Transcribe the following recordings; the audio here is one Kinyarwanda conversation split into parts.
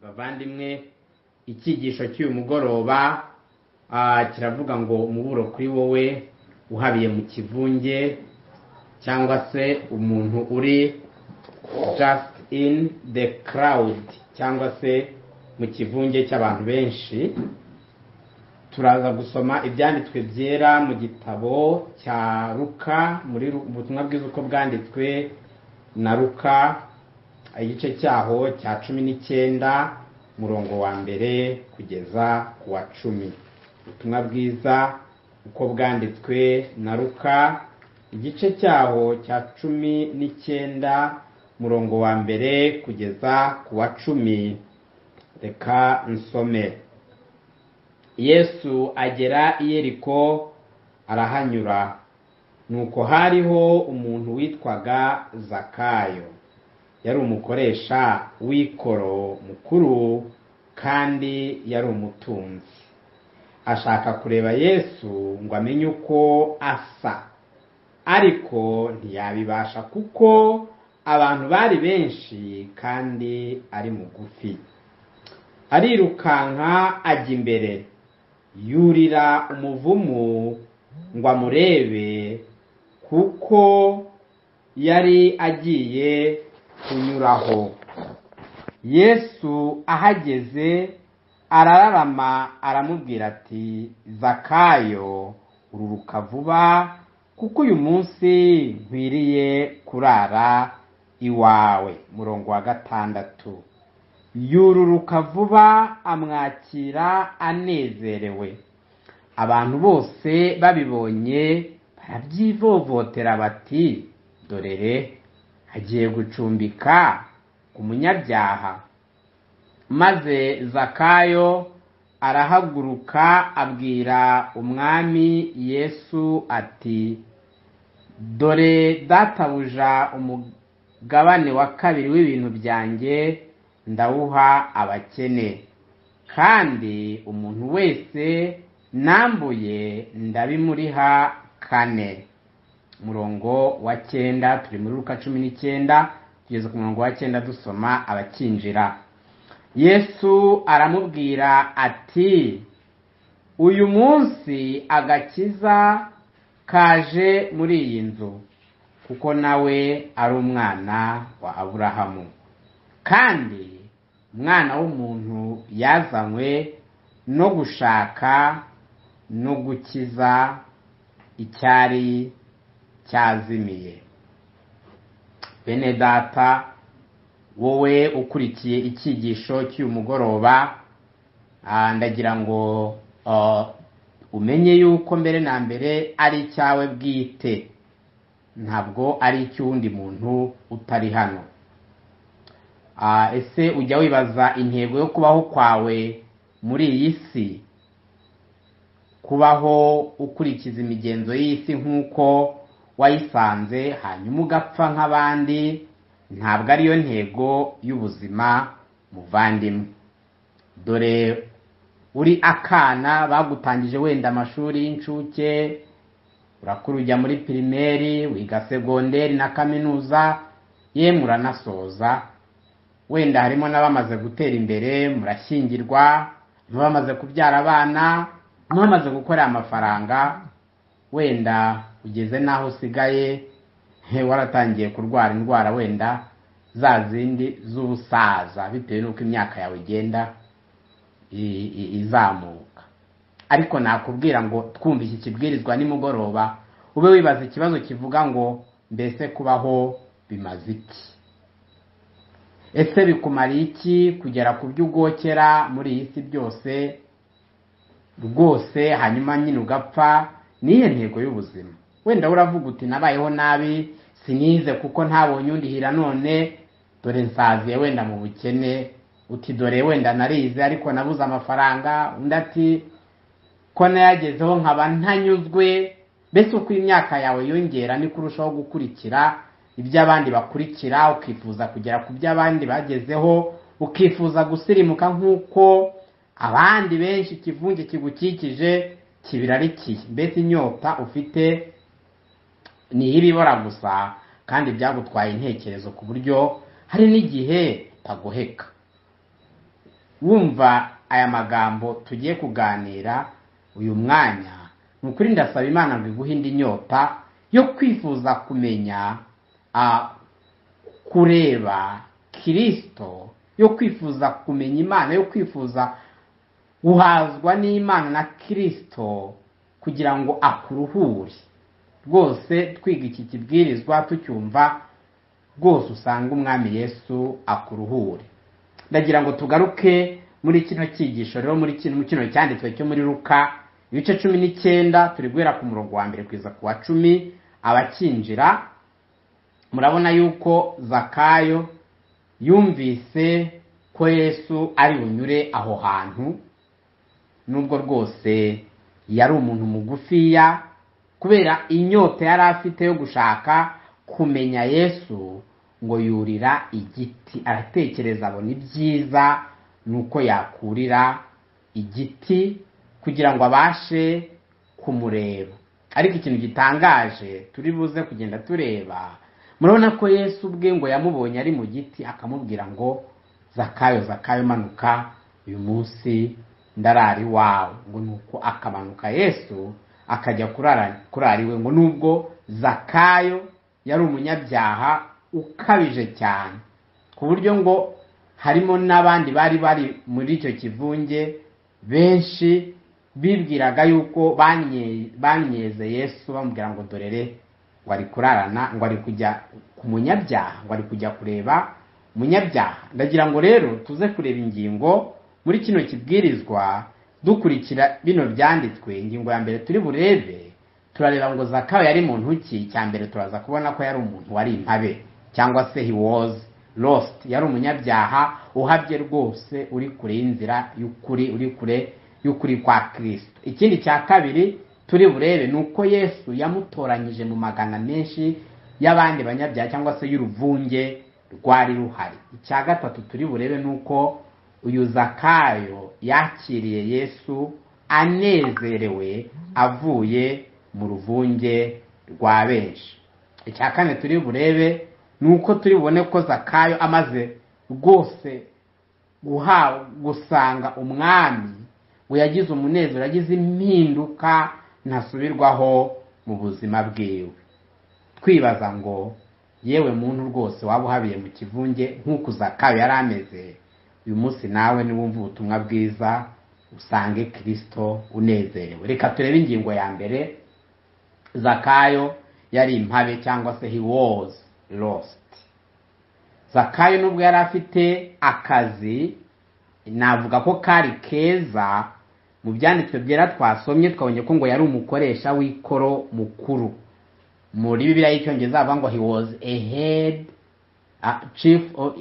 bavandimwe icyigisho cy'uyu mugoroba kiravuga ngo umuburo kuri wowe uhabiye mu kivunge cyangwa se umuntu uri just in the crowd cyangwa se mu kivunge cy'abantu benshi turaza gusoma ibyanditswe byera mu gitabo cya ruka muri ubutumwa bwiza uko bwanditswe na ruka igice cyaho cya cumi n'icyenda murongo wa mbere kugeza ku wa cumi ubutumwa bwiza uko bwanditswe na ruka igice cyaho cya cumi n'icyenda murongo wa mbere kugeza ku wa cumi reka nsome yesu agera i yeriko arahanyura nuko hariho umuntu witwaga zakayo yari umukoresha w'ikoro mukuru kandi yari umutunzi ashaka kureba yesu ngo amenye uko asa ariko ntiyabibasha kuko abantu bari benshi kandi ari mugufi arirukanka ajya imbere yurira umuvumu ngo amurebe kuko yari agiye kunyuraho yesu ahageze arararama aramubwira ati zakayo ururuka vuba kuko uyu munsi nkwiriye kurara iwawe murongo wa gatandatu yururuka vuba amwakira anezerewe abantu bose babibonye barabyivovotera bati dorere agiye gucumbika ku munyabyaha maze zakayo arahaguruka abwira umwami yesu ati dore databuja umugabane wa kabiri w'ibintu byanjye ndawuha abakene kandi umuntu wese nambuye ndabimuriha kane murongo wa cyenda turi muri ruka cumi n'icyenda tugeze ku murongo wa cyenda dusoma abakinjira yesu aramubwira ati uyu munsi agakiza kaje muri iyi nzu kuko nawe ari umwana wa aburahamu kandi umwana w'umuntu yazanywe no gushaka no gukiza icyari cyazimiye bene data wowe ukurikiye icyigisho cy'uyu mugoroba ndagira ngo umenye yuko mbere na mbere ari icyawe bwite ntabwo ari icy'uwundi muntu utari hano ese ujya wibaza intego yo kubaho kwawe muri iyi si kubaho ukurikiza imigenzo y'isi nk'uko wayisanze hanyuma ugapfa nk'abandi ntabwo ariyo ntego y'ubuzima muvandimwe dore uri akana bagutangije wenda amashuri y'incuke urakura ujya muri pirimeri wiga segonderi na kaminuza yemwe uranasoza wenda harimo n'abamaze gutera imbere murashyingirwa n'abamaze kubyara abana n'abamaze gukorera amafaranga wenda ugeze n'aho usigaye waratangiye kurwara indwara wenda za zindi z'ubusaza bitewe n'uko imyaka yawe igenda izamuka ariko nakubwira ngo twumva iki kibwirizwa nimugoroba ube wibaza ikibazo kivuga ngo mbese kubaho bimaze iki ese bikumariye iki kugera ku byo ugokera muri iyi si byose rwose hanyuma nyine ugapfa niyo ntego y'ubuzima wenda uravuga uti nabayeho nabi sinize kuko ntabonye undihira none dore nsaziye wenda mu bukene uti dore wenda narize ariko nabuze amafaranga undi ati ko nayagezeho nkaba ntanyuzwe mbese uko imyaka yawe yongera niko urushaho gukurikira iby'abandi bakurikira ukifuza kugera ku byo abandi bagezeho ukifuza gusirimuka nk'uko abandi benshi ikivunge kigukikije kibirarikiye mbese inyota ufite ni iy'ibibora gusa kandi byagutwaye intekerezo ku buryo hari n'igihe utagoheka wumva aya magambo tugiye kuganira uyu mwanya ni ukuri ndasaba imana ngo iguhe indi nyota yo kwifuza kumenya ah, kureba kirisito yo kwifuza kumenya imana yo kwifuza guhazwa n'imana na kirisito kugira ngo akuruhure rwose twiga iki kibwirizwa tucyumva rwose usanga umwami yesu akuruhure ndagira ngo tugaruke muri kino cyigisho rero muri kino kino cyanditswe cyo muri ruka ibice cumi n'icyenda turi guhera ku murongo wa mbere kugeza ku wa cumi abakinjira murabona yuko zakayo yumvise ko yesu ari bunyure aho hantu nubwo rwose yari umuntu mugufiya kubera inyota yari afite yo gushaka kumenya yesu ngo yurira igiti aratekereza abona ibyiza ni uko yakurira igiti kugira ngo abashe kumureba ariko ikintu gitangaje turi buze kugenda tureba murabona ko yesu ubwe ngo yamubonye ari mu giti akamubwira ngo zakayo zakayo manuka uyu munsi ndarara iwawe ngo ni uko akamanuka yesu akajya kurara kurara iwe ngo nubwo zakayo yari umunyabyaha ukabije cyane ku buryo ngo harimo n'abandi bari bari muri icyo kivunge benshi bibwiraga yuko banyeze yesu bamubwira ngo dorere ngo ari kurarana ngo ari kujya ku munyabyaha ngo ari kujya kureba umunyabyaha ndagira ngo rero tuze kureba ingingo muri kino kibwirizwa dukurikira bino byanditswe ingingo ya mbere turi burebe turareba ngo zakayo yari muntu ki cya mbere turaza kubona ko yari umuntu wari intabe cyangwa se he was lost yari umunyabyaha uhabye rwose uri kure y'inzira y'ukuri uri kure y'ukuri kwa kirisito ikindi cya kabiri turi burebe ni uko yesu yamutoranyije mu magana menshi y'abandi banyabyaha cyangwa se y'uruvunge rwari ruhari icya gatatu turi burebe ni uko uyu zakayo yakiriye yesu anezerewe avuye mu ruvunge rwa benshi icya kane turi burebe ni uko turi bubone ko zakayo amaze rwose gusanga umwami we yagize umunezero yagize impinduka ntasubirwaho mu buzima bwiwe twibaza ngo yewe muntu rwose waba uhabiye mu kivunge nk'uko uzakayo yari ameze uyu munsi nawe niwumva ubutumwa bwiza usange kirisito unezerewe reka turebe ingingo ya mbere zakayo yari impabe cyangwa se he was lost zakayo nubwo yari afite akazi navuga ko kari keza mu byanditswe byera twasomye twabonye ko ngo yari umukoresha w'ikoro mukuru muri bibiliya y'icyongereza bavuga ngo he was a head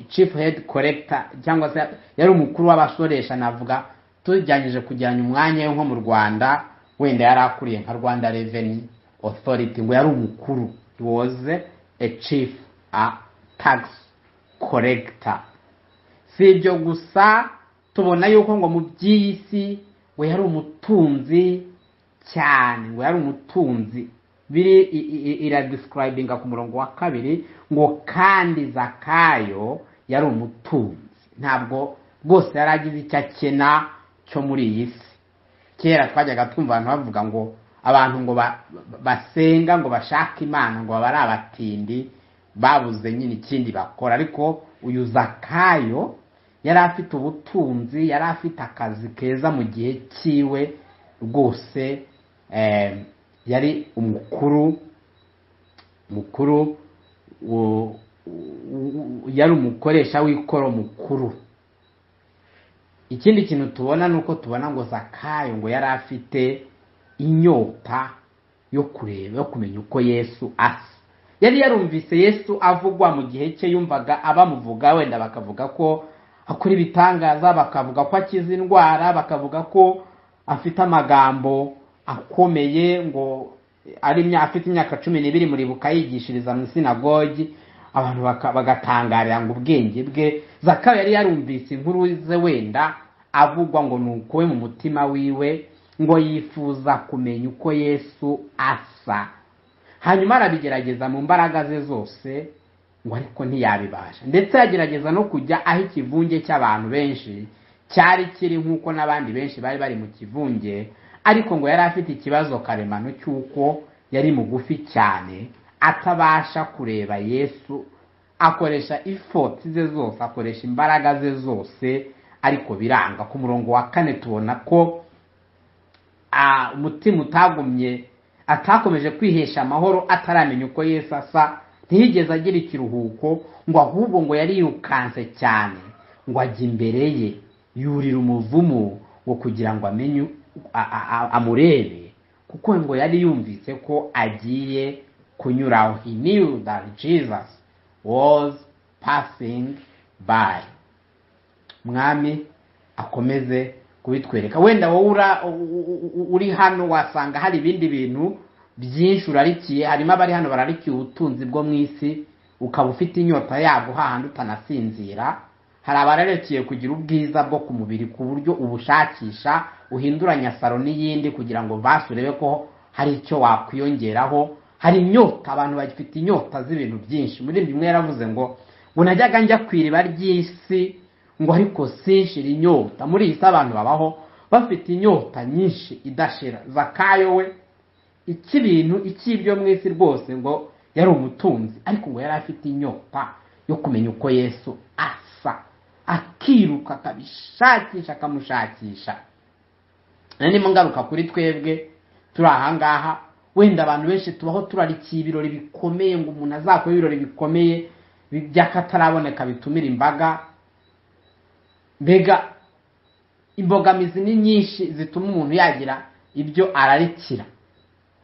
chief head collector cyangwa se yari umukuru w'abasoresha navuga tujyanyije kujyana umwanya we nko mu rwanda wenda yari akuriye nka rwanda revenue authority ngo yari umukuru he was a chief tax collector si ibyo gusa tubona yuko ngo mu by'iyi si ngo yari umutunzi cyane ngo yari umutunzi biri iradisikirayibinga ku murongo wa kabiri ngo kandi zakayo yari umutunzi ntabwo rwose yari agize icyo akena cyo muri iyi si kera twajyaga twumva abantu bavuga ngo abantu ngo basenga ngo bashake imana ngo baba ari abatindi babuze nyine ikindi bakora ariko uyu zakayo yari afite ubutunzi yari afite akazi keza mu gihe cyiwe rwose yari umukuru mukuru yari umukoresha w'ikoro mukuru ikindi kintu tubona ni uko tubona ngo zakayo ngo yari afite inyota yo kureba yo kumenya uko yesu asa yari yarumvise yesu avugwa mu gihe cye yumvaga abamuvuga wenda bakavuga ko akora ibitangaza bakavuga ko akiza indwara bakavuga ko afite amagambo akomeye ngo ari afite imyaka cumi n'ibiri muribuka yigishiriza mu isinagogi abantu bagatangarira ngo ubwenge bwe zakayo yari yarumvise inkuru ze wenda avugwa ngo ni uko we mu mutima wiwe ngo yifuza kumenya uko yesu asa hanyuma arabigerageza mu mbaraga ze zose ngo ariko ntiyabibasha ndetse yagerageza no kujya aho ikivunge cy'abantu benshi cyari kiri nk'uko n'abandi benshi bari bari mu kivunge ariko ngo yari afite ikibazo karemano cy'uko yari mugufi cyane atabasha kureba yesu akoresha ifoti ze zose akoresha imbaraga ze zose ariko biranga ku murongo wa kane tubona ko ah, umutima utagumye atakomeje kwihesha amahoro ataramenya uko yesu asa ntiyigeze agira ikiruhuko ngo ahubwo ngo yarirukanse cyane ngo ajya imbere ye yurira umuvumu ngo kugira ngo amenye a- a- a- amurebe kuko ngo yari yumvise ko agiye kunyuraho he knew that jesus was passing by mwami akomeze kubitwereka wenda wowe ura- u- u- u- uri hano wasanga hari ibindi bintu byinshi urarikiye harimo abari hano bararikiye ubutunzi bwo mu isi ukaba ufite inyota yabwo hahandi utanasinzira hari abararikiye kugira ubwiza bwo ku mubiri ku buryo ubushakisha uhinduranya saro n'iyindi kugira ngo basi urebe ko hari icyo wakwiyongeraho hari inyota abantu bagifite inyota z'ibintu byinshi muri bimwe yaravuze ngo ngo najyaga njya ku iriba ry'isi ngo ariko sinshira inyota muri iyi si abantu babaho bafite inyota nyinshi idashira zakayo we icy'ibintu icy'ibyo mu isi rwose ngo yari umutunzi ariko ngo yari afite inyota yo kumenya uko yesu asa akiruka akabishakisha akamushakisha nandimo ngaruka kuri twebwe turi ahangaha wenda abantu benshi tubaho turarikiye ibirori bikomeye ngo umuntu azakore ibirori bikomeye bi- by'akataraboneka bitumira imbaga mbega imbogamizi ni nyinshi zituma umuntu yagira ibyo ararikira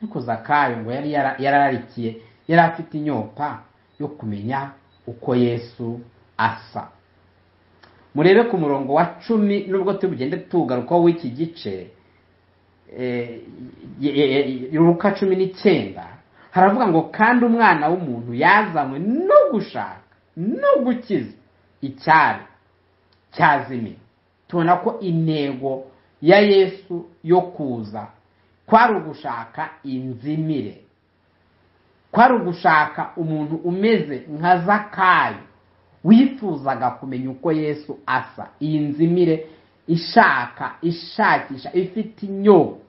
ariko zakayo ngo yari yara- yarararikiye yari afite inyota yo kumenya uko yesu asa murebe ku murongo wa cumi nubwo tugende tugarukaho w'iki gice eh, ye- ye- ye- luka cumi n'icyenda haravuga ngo kandi umwana w'umuntu yazanywe no gushaka no gukiza icyari cyazimiye tubona ko intego ya yesu yo kuza kwari ugushaka inzimire kwari ugushaka umuntu umeze nka zakayo wifuzaga kumenya uko yesu asa iyi nzimire ishaka ishakisha ifite inyota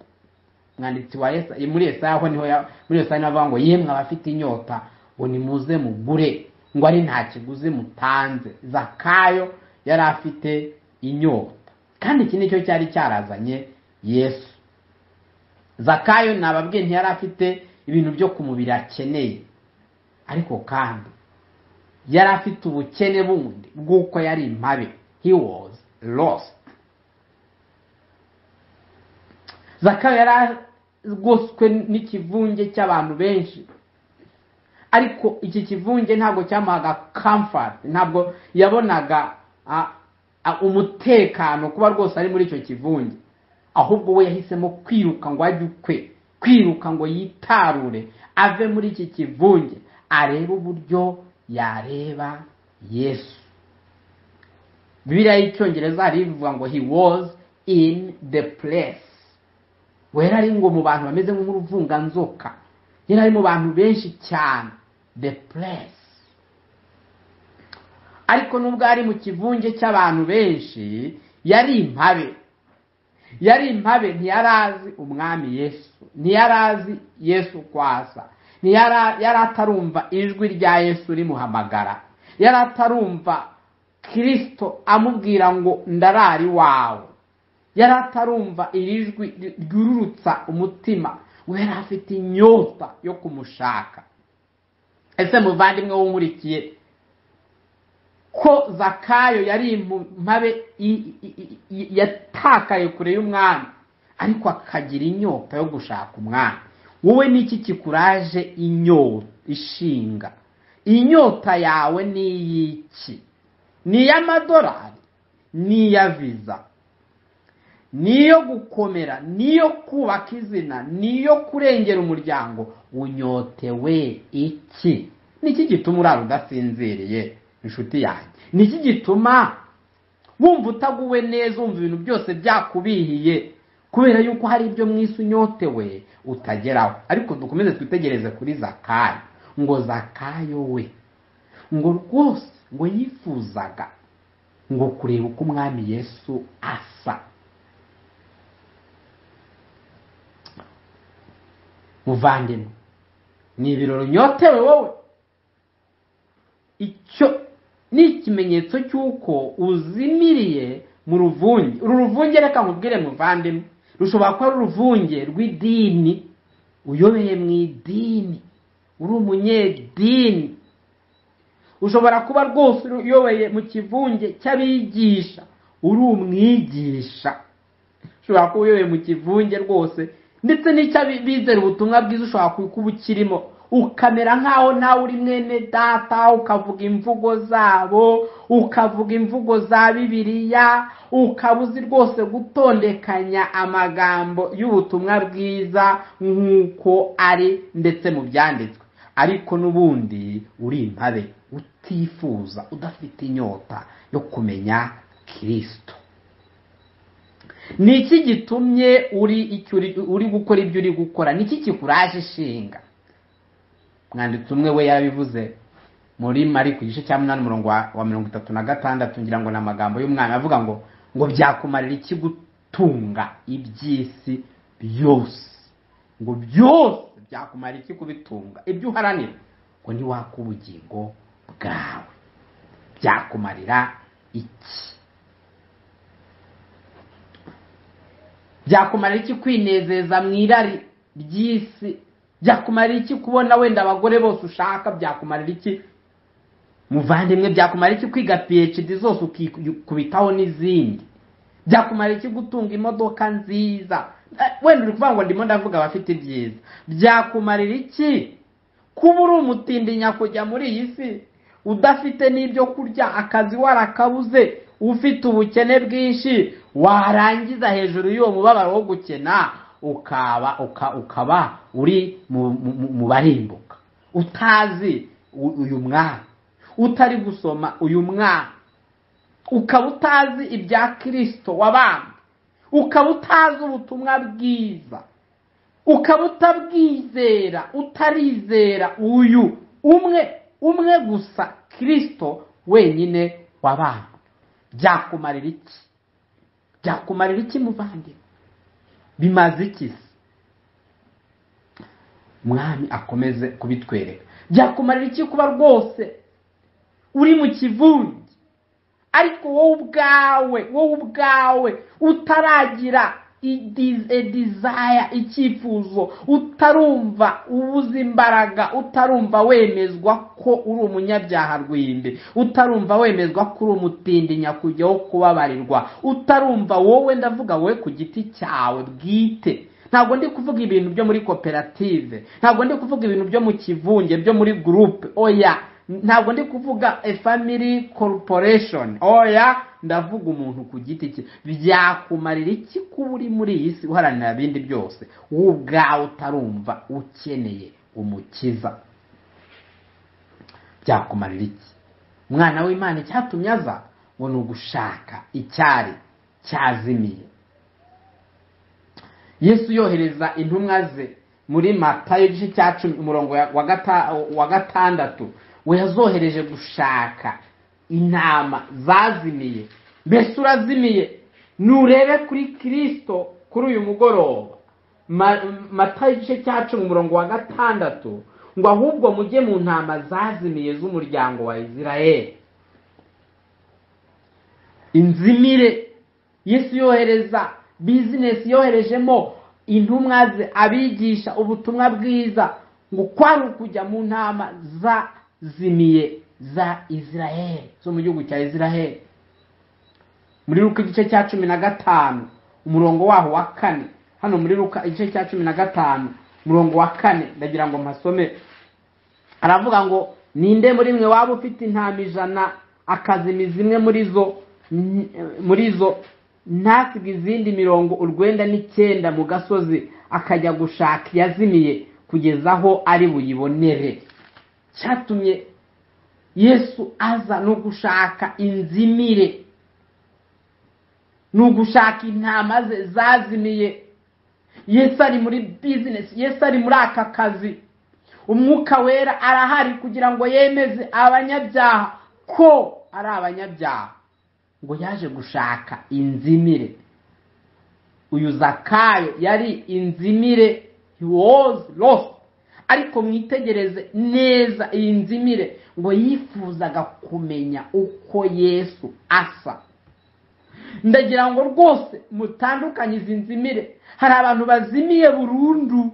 mwanditsi wa Yesa- muri esayaho niho ya- muri esayaho niho avuga ngo yemwe abafite inyota ngo nimuze mugure ngo ari nta kiguzi mutanze zakayo yari afite inyota kandi iki nicyo cyari cyarazanye yesu zakayo nababwiye ntiyari afite ibintu byo ku mubiri akeneye ariko kandi yari afite ubukene bundi bw'uko yari impabe he was lost zakayo yari agoswe n'ikivunge cy'abantu benshi ariko iki kivunge ntabwo cyamuhaga comfort ntabwo yabonaga ah, ah, umutekano kuba rwose ari muri icyo kivunge ahubwo we yahisemo kwiruka ngo ajye ukwe kwiruka ngo yitarure ave muri iki kivunge arebe uburyo yareba yesu bibiliya y'icyongereza hari ivuga ngo he was in the place ngo yari ari ngo mu bantu bameze nk'uruvunganzoka yari ari mu bantu benshi cyane the place ariko nubwo yari mu kivunge cy'abantu benshi yari impabe yari impabe ntiyari azi umwami yesu ntiyari azi yesu kwasa ntiyari yari atarumva ijwi rya yesu rimuhamagara yari atarumva kirisito amubwira ngo ndarari wawe yari atarumva iri jwi ryururutsa umutima we yari afite inyota yo kumushaka ese muvandimwe w'umurikiye ko zakayo yari impabe i- i- i- yatakaye kure y'umwami ariko akagira inyota yo gushaka umwami wowe n'iki kikuraje inyota ishinga inyota yawe ni iy'iki ni iy'amadolari ni iya viza niyo gukomera niyo kubaka izina niyo kurengera umuryango unyotewe iki niki gituma urara udasinziriye inshuti yanjye niki gituma wumva utaguwe neza wumva ibintu byose byakubihiye kubera yuko hari ibyo mu isi unyotewe utageraho ariko dukomeze twitegereze kuri zakayo ngo zakayo we ngo rwose ngo yifuzaga ngo kureba uko umwami yesu asa muvandimwe ni ibirori unyotewe wowe icyo ni ikimenyetso cy'uko uzimiriye mu ruvunge uru ruvunge reka nkubwire muvandimwe rushobora kuba ari uruvunge rw'idini uyobeye mu idini uri umunyedini ushobora kuba rwose uyoboye mu kivunge cy'abigisha uri umwigisha ushobora kuba uyoboye mu kivunge rwose ndetse n'icyo bizera ubutumwa bwiza ushobora kuba ukirimo ukamera nk'aho nawe uri mwene data ukavuga imvugo zabo ukavuga imvugo za bibiliya ukaba uzi rwose gutondekanya amagambo y'ubutumwa bwiza nk'uko ari ndetse mu byanditswe ariko n'ubundi uri impabe utifuza udafite inyota yo kumenya kirisito ni iki gitumye uri icyo uri gukora ibyo uri gukora ni iki kikuraje ishinga mwanditsi umwe we yabivuze muri mari ku gice cya munani umurongo wa mirongo itatu na gatandatu ngira ngo ni amagambo y'umwana avuga ngo ngo byakumarira iki gutunga iby'isi byose ngo byose byakumara iki kubitunga ibyo uharanira ngo ntiwake ubugingo bwawe byakumarira iki byakumarira iki kwinezeza mu irari ry'isi byakumarira iki kubona wenda abagore bose ushaka byakumarira iki muvandimwe byakumarira iki kwiga phd zose ukikubitaho n'izindi byakumarira iki gutunga imodoka nziza wenda uri kuvuga ngo ndimo ndavuga abafite ibyiza byakumarira iki kuba uri umutindinya kujya muri iyi si udafite n'ibyo kurya akazi warakabuze ufite ubukene bwinshi warangiza hejuru y'uwo mubabaro wo gukena ukaba ukaba uri mu barimbuka utazi uyu mwana utari gusoma uyu mwana ukaba utazi ibya kirisito wabambwe ukaba utazi ubutumwa bwiza ukaba utabwizera utarizera uyu umwe umwe gusa kirisito wenyine wabambwe byakumarira iki byakumarira iki muvandimwe bimaze iki mwami akomeze kubitwereka byakumarira iki kuba rwose uri mu kivunge ariko wowe ubwawe wowe ubwawe utaragira edizaya icyifuzo utarumva ubuze imbaraga utarumva wemezwa ko uri umunyabyaha rw'imbi utarumva wemezwa ko uri umutindi kujyaho kubabarirwa utarumva wowe ndavuga wowe ku giti cyawe bwite ntabwo ndi kuvuga ibintu byo muri koperative ntabwo ndi kuvuga ibintu byo mu kivunge byo muri gurupe oya ntabwo ndi kuvuga e family corporation oya ndavuga umuntu ku giti cye byakumarira iki kuba uri muri iyi si uharanira ibindi byose wowe ubwawe utarumva ukeneye umukiza byakumarira iki umwana w'imana icyatumye aza ngo ni ugushaka icyari cyazimiye yesu yohereza intumwa ze muri matayo igice cya cumi umurongo wa gatandatu we yazohereje gushaka intama zazimiye mbese urazimiye nurebe kuri kirisito kuri uyu mugoroba mata igice cya cumi umurongo wa gatandatu ngo ahubwo mujye mu ntama zazimiye z'umuryango wa israel inzimire yesu yohereza bizinesi yoherejemo intumwa ze abigisha ubutumwa bwiza ngo kwari ukujya mu ntama zazimiye za israel zo mu gihugu cya israel muri ruka igice cya cumi na gatanu umurongo waho wa kane hano muri ruka igice cya cumi na gatanu umurongo wa kane ndagira ngo mpasome aravuga ngo ninde muri mwe waba ufite intama ijana akazima zimwe muri zo muri zo ntasige izindi mirongo urwenda n'icyenda mu gasozi akajya gushaka iyazimiye kugeza aho ari buyibonere cyatumye yesu aza ni ugushaka inzimire ni ugushaka intama ze zazimiye yesu ari muri bizinesi yesu ari muri aka kazi umwuka wera arahari kugira ngo yemeze abanyabyaha ko ari abanyabyaha ngo yaje gushaka inzimire uyu zakayo yari inzimire he was lost ariko mwitegereze neza iyi nzimire ngo yifuzaga kumenya uko yesu asa ndagira ngo rwose mutandukanye izi nzimire hari abantu bazimiye burundu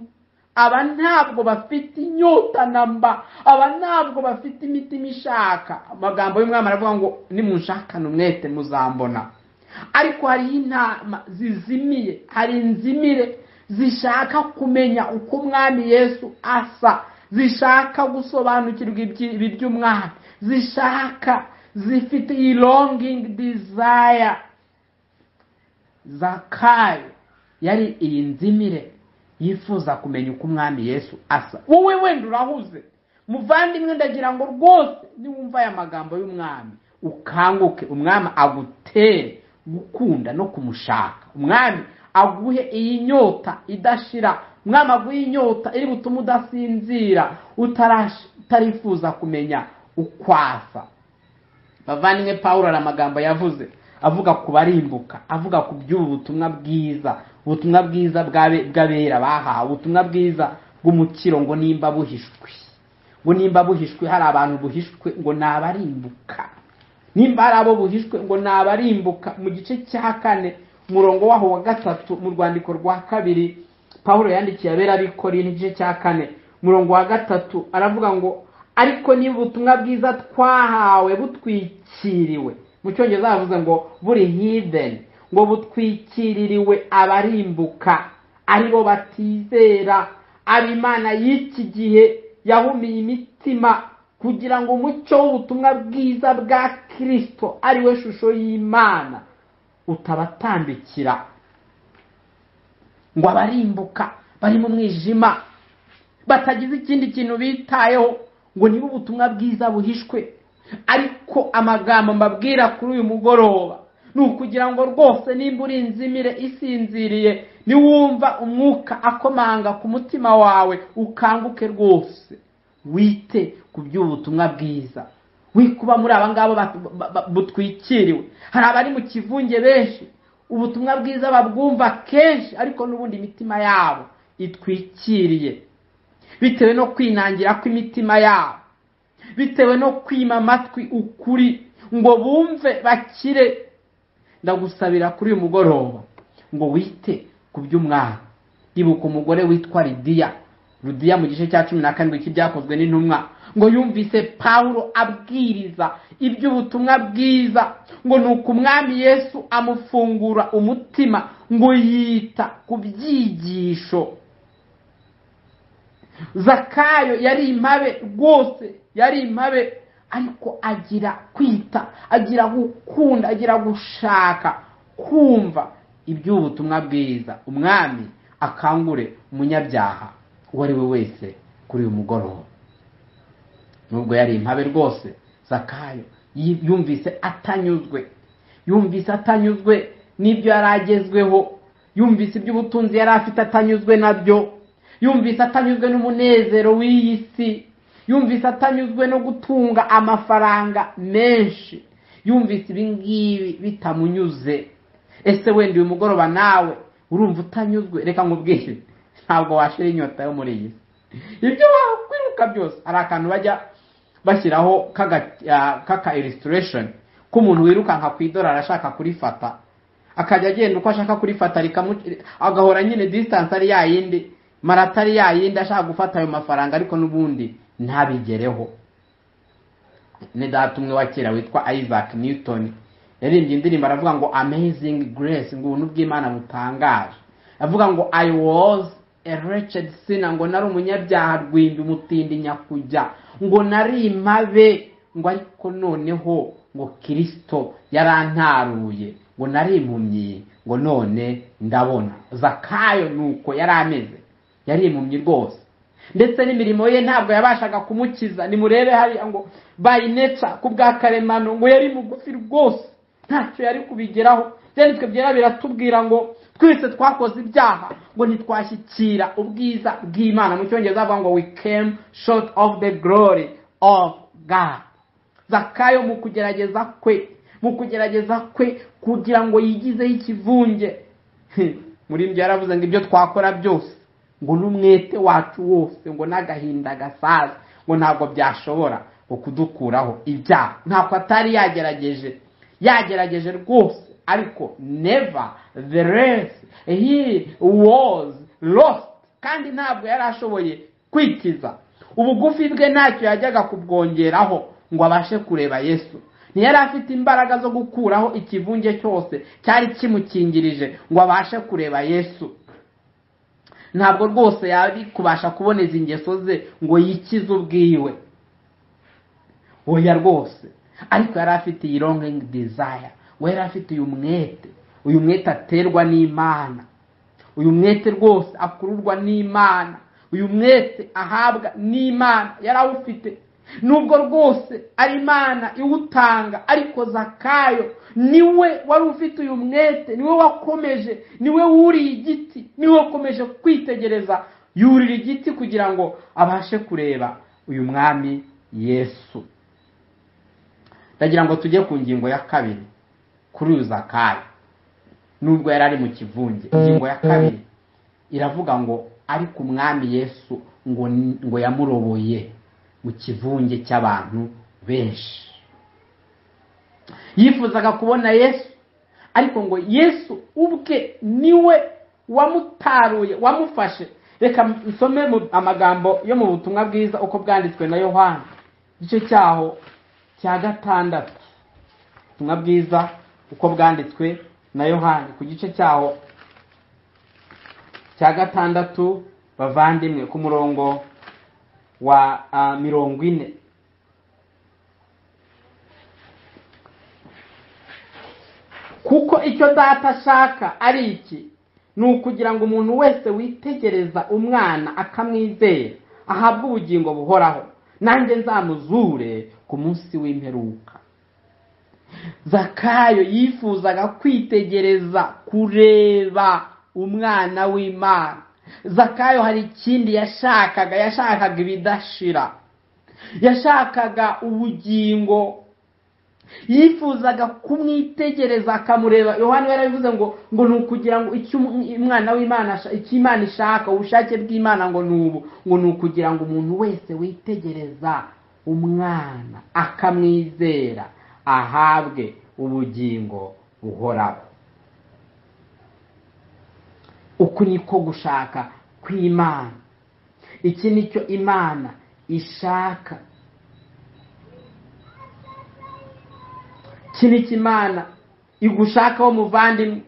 aba ntabwo bafite inyota na mba aba ntabwo bafite imitima ishaka amagambo y'umwami aravuga ngo nimunshakane umwete muzambona ariko hariho intama zizimiye hari inzimire zishaka kumenya uko umwami yesu asa zishaka gusobanukirwa iby'umwami zishaka zifite iyi longingi dizaya zakayo yari iyi nzimire yifuza kumenya uko umwami yesu asa wowe wenda urahuze muvandimwe ndagira ngo rwose niwumva aya magambo y'umwami ukanguke umwami agutere gukunda no kumushaka umwami aguhe iyi nyota idashira umwami aguhe inyota iri butuma udasinzira utarifuza kumenya ukwasa bavandimwe paul hari amagambo yavuze avuga ku barimbuka avuga ku by'ubu butumwa bwiza ubutumwa bwiza bw'abera bahawe ubutumwa bwiza bw'umukiro ngo nimba buhishwe ngo nimba buhishwe hari abantu buhishwe ngo ni abarimbuka nimba hari abo buhishwe ngo ni abarimbuka mu gice cya kane umurongo waho wa gatatu mu rwandiko rwa kabiri paul yandikiye abera bikora igice cya kane umurongo wa gatatu aravuga ngo ariko niba ubutumwa bwiza twahawe butwikiriwe mu cyongereza bavuze ngo buri hideni ngo butwikiririwe abarimbuka aribo batizera abimana y'iki gihe yahumiye imitima kugira ngo umucyo w'ubutumwa bwiza bwa kirisito ariwe shusho y'imana utabatambikira ngo abarimbuka bari mu mwijima batagize ikindi kintu bitayeho ngo niba ubutumwa bwiza buhishwe ariko amagambo mbabwira kuri uyu mugoroba ni ukugira ngo rwose nimba uri inzimire isinziriye niwumva umwuka akomanga ku mutima wawe ukanguke rwose wite ku by'ubutumwa bwiza wikuba muri aba ngaba butwikiriwe hari abari mu kivunge benshi ubutumwa bwiza babwumva kenshi ariko n'ubundi imitima yabo itwikiriye bitewe no kwinangira kw'imitima yabo bitewe no kwima amatwi ukuri ngo bumve bakire ndagusabira kuri uyu mugoroba ngo wite ku by'umwana ibuka umugore witwa lidiya rudiya mu gice cya cumi na karindwi cy'ibyakozwe n'intumwa ngo yumvise pawulo abwiriza iby'ubutumwa bwiza ngo ni uko umwami yesu amufungura umutima ngo yita ku byigisho zakayo yari impabe rwose yari impabe ariko agira kwita agira gukunda agira gushaka kumva iby'ubutumwa bwiza umwami akangure umunyabyaha uwo ari we wese kuri uyu mugoroba nubwo yari impabe rwose zakayo yumvise atanyuzwe yumvise atanyuzwe n'ibyo yari agezweho yumvise iby'ubutunzi yari afite atanyuzwe nabyo yumvise atanyuzwe n'umunezero w'iyi si yumvise atanyuzwe no gutunga amafaranga menshi yumvise ibi ngibi bitamunyuze ese wenda uyu mugoroba nawe urumva utanyuzwe reka nkubwire ntabwo washira inyota yo muri iyi si ibyo wakwiruka byose hari akantu bajya bashyiraho k'aka illustration k'umuntu wirukanka ku idorari ashaka kurifata akajya agenda uko ashaka kurifata agahora nyine disitanse ari yayindi marata ari yayindi ashaka gufata ayo mafaranga ariko n'ubundi ntabigereho ni data umwe wa kera witwa isaac newton yaririmbye indirimbo aravuga ngo amazing grace ngo ubuntu bw'imana butangaje avuga ngo i was a wretched sinner ngo nari umunyabyaha rwimbi umutindi nyakujya ngo nari imabe ngo ariko noneho ngo kirisito yarantaruye ngo nari impumyi ngo none ndabona zakayo nuko yari ameze yari impumyi rwose ndetse n'imirimo ye ntabwo yabashaga kumukiza nimurebe hariya ngo bayineca ku bwa karemano ngo yari mugufi rwose ntacyo yari kubigeraho byanditswe byera biratubwira ngo twese twakoze ibyaha ngo ntitwashyikira ubwiza bw'imana mu cyongereza bavuga ngo we came short of the glory of God zakayo mu kugerageza kwe mu kugerageza kwe kugira ngo yigizeho ikivunge muri ibyo yaravuze ngo ibyo twakora byose ngo n'umwete wacu wose ngo n'agahinda gasaza ngo ntabwo byashobora kudukuraho ibyaha ntabwo atari yagerageje yagerageje rwose ariko neva the rest he was lost kandi ntabwo yari ashoboye kwikiza ubugufi bwe ntacyo yajyaga kubwongeraho ngo abashe kureba yesu ntiyari afite imbaraga zo gukuraho ikivunge cyose cyari kimukingirije ngo abashe kureba yesu ntabwo rwose yari kubasha kuboneza ingeso ze ngo yikize ubwiwe oya rwose ariko yari afite iyi longingi dizaya we yari afite uyu mwete uyu mwete aterwa n'imana uyu mwete rwose akururwa n'imana uyu mwete ahabwa n'imana yari awufite nubwo rwose ari imana iwutanga ariko zakayo niwe wari ufite uyu mwete niwe wakomeje niwe wuriye igiti niwe wakomeje kwitegereza yurira igiti kugira ngo abashe kureba uyu mwami yesu ndagira ngo tujye ku ngingo ya kabiri kuri uyu zakayo nubwo yari ari mu kivunge ingingo ya kabiri iravuga ngo ariko umwami yesu ngo ngo yamuroboye mu kivunge cy'abantu benshi yifuzaga kubona yesu ariko ngo yesu ubwe niwe wamutaruye wamufashe reka nsome amagambo yo mu butumwa bwiza uko bwanditswe na yohani igice cyaho cya gatandatu ubutumwa bwiza uko bwanditswe na yohani ku gice cyaho cya gatandatu bavandimwe ku murongo wa mirongo ine kuko icyo data ashaka ari iki ni ukugira ngo umuntu wese witegereza umwana akamwizera ahabwe ubugingo buhoraho nanjye nzamuzure ku munsi w'imperuka zakayo yifuzaga kwitegereza kureba umwana w'imana zakayo hari ikindi yashakaga yashakaga ibidashira yashakaga ubugingo yifuzaga kumwitegereza akamureba yohani yarabivuze ngo ngo ni ukugira ngo icyo umwana w'imana icyo imana ishaka ubushake bw'imana ngo ni ubu ngo ni ukugira ngo umuntu wese witegereza umwana akamwizera ahabwe ubugingo buhoraho uku niko gushaka kw'imana iki nicyo imana ishaka iki nicyo imana igushakaho muvandimwe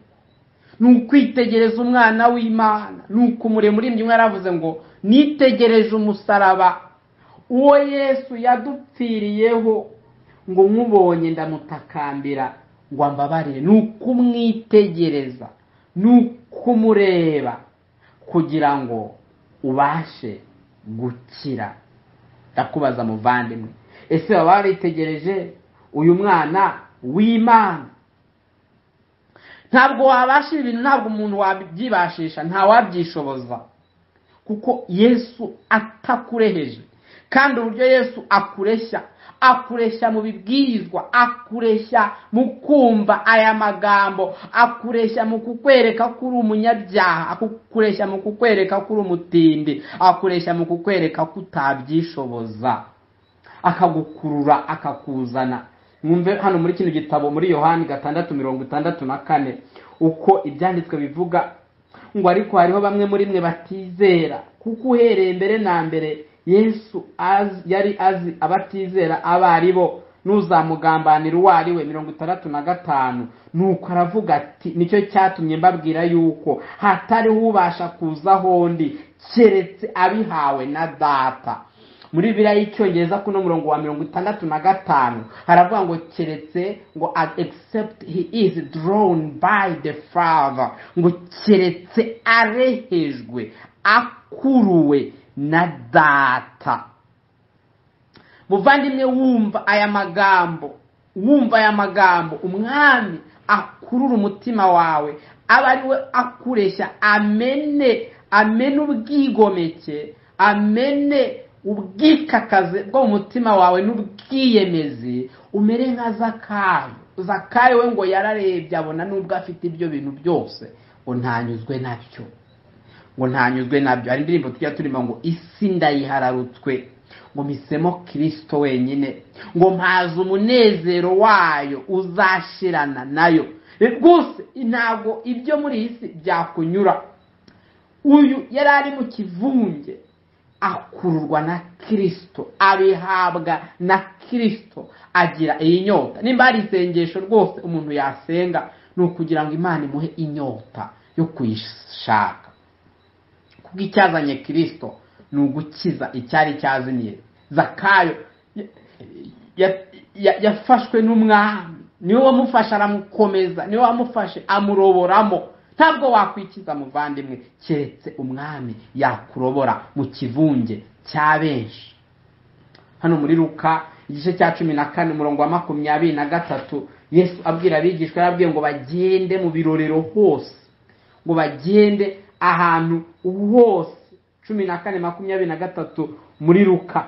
ni ukwitegereza umwana w'imana ni ukumurema uri imwe yaravuze ngo nitegereje umusaraba uwo yesu yadupfiriyeho ngo nkubonye ndamutakambira ngo ambabarire ni ukumwitegereza ni kumureba kugira ngo ubashe gukira ndakubaza muvandimwe ese baba baritegereje uyu mwana w'imana ntabwo wabasha ibintu ntabwo umuntu wabyibashisha ntawabyishoboza kuko yesu atakureheje kandi uburyo yesu akureshya akureshya mu bibwirizwa akureshya mu kumva aya magambo akureshya mu kukwereka ko uri umunyabyaha akureshya mu kukwereka ko uri umutindi akureshya mu kukwereka ko utabyishoboza akagukurura akakuzana mwumve hano muri kino gitabo muri yohani gatandatu mirongo itandatu na kane uko ibyanditswe bivuga ngo ariko hariho bamwe muri mwe batizera kuko uhereye mbere na mbere yesu yari azi abatizera abo ari bo n'uzamugambanira uwo ari we mirongo itandatu na gatanu nuko aravuga ati nicyo cyatumye mbabwira yuko hatariho ubasha kuzaho undi keretse abihawe na data muri biriya y'icyongereza kuno murongo wa mirongo itandatu na gatanu haravuga ngo keretse ngo except he is drawn by the father ngo keretse arehejwe akuruwe na data muvandimwe wumva aya magambo wumva aya magambo umwami akurura umutima wawe aba ari we akureshya amene amene ubwigomeke amene ubwikakaze bwo mu mutima wawe n'ubwiyemezi umere nka zakayo zakayo we ngo yararebye abona n'ubwo afite ibyo bintu byose ngo ntanyuzwe nabyo ngo ntanyuzwe nabyo hari indirimbo tujya turimo ngo isi ndayihararutswe ngo mpisemo kirisito wenyine ngo mpaze umunezero wayo uzashirana nayo rwose ntabwo ibyo muri iyi si byakunyura uyu yari ari mu kivunge akururwa na kirisito abihabwa na kirisito agira iyi nyota nimba hari isengesho rwose umuntu yasenga ni ukugira ngo imana imuhe inyota yo kuyishaka kuko icyazanye kirisito ni ugukiza icyari cyazimiye zakayo ya- ya- ya- yafashwe n'umwami niwe wamufasha aramukomeza niwe wamufashe amuroboramo ntabwo wakwikiza muvandimwe keretse umwami yakurobora mu kivunge cya benshi hano muri ruka igice cya cumi na kane umurongo wa makumyabiri na gatatu yesu abwira abigishwa yababwiye ngo bagende mu birorero hose ngo bagende ahantu hose cumi na kane makumyabiri na gatatu muri ruka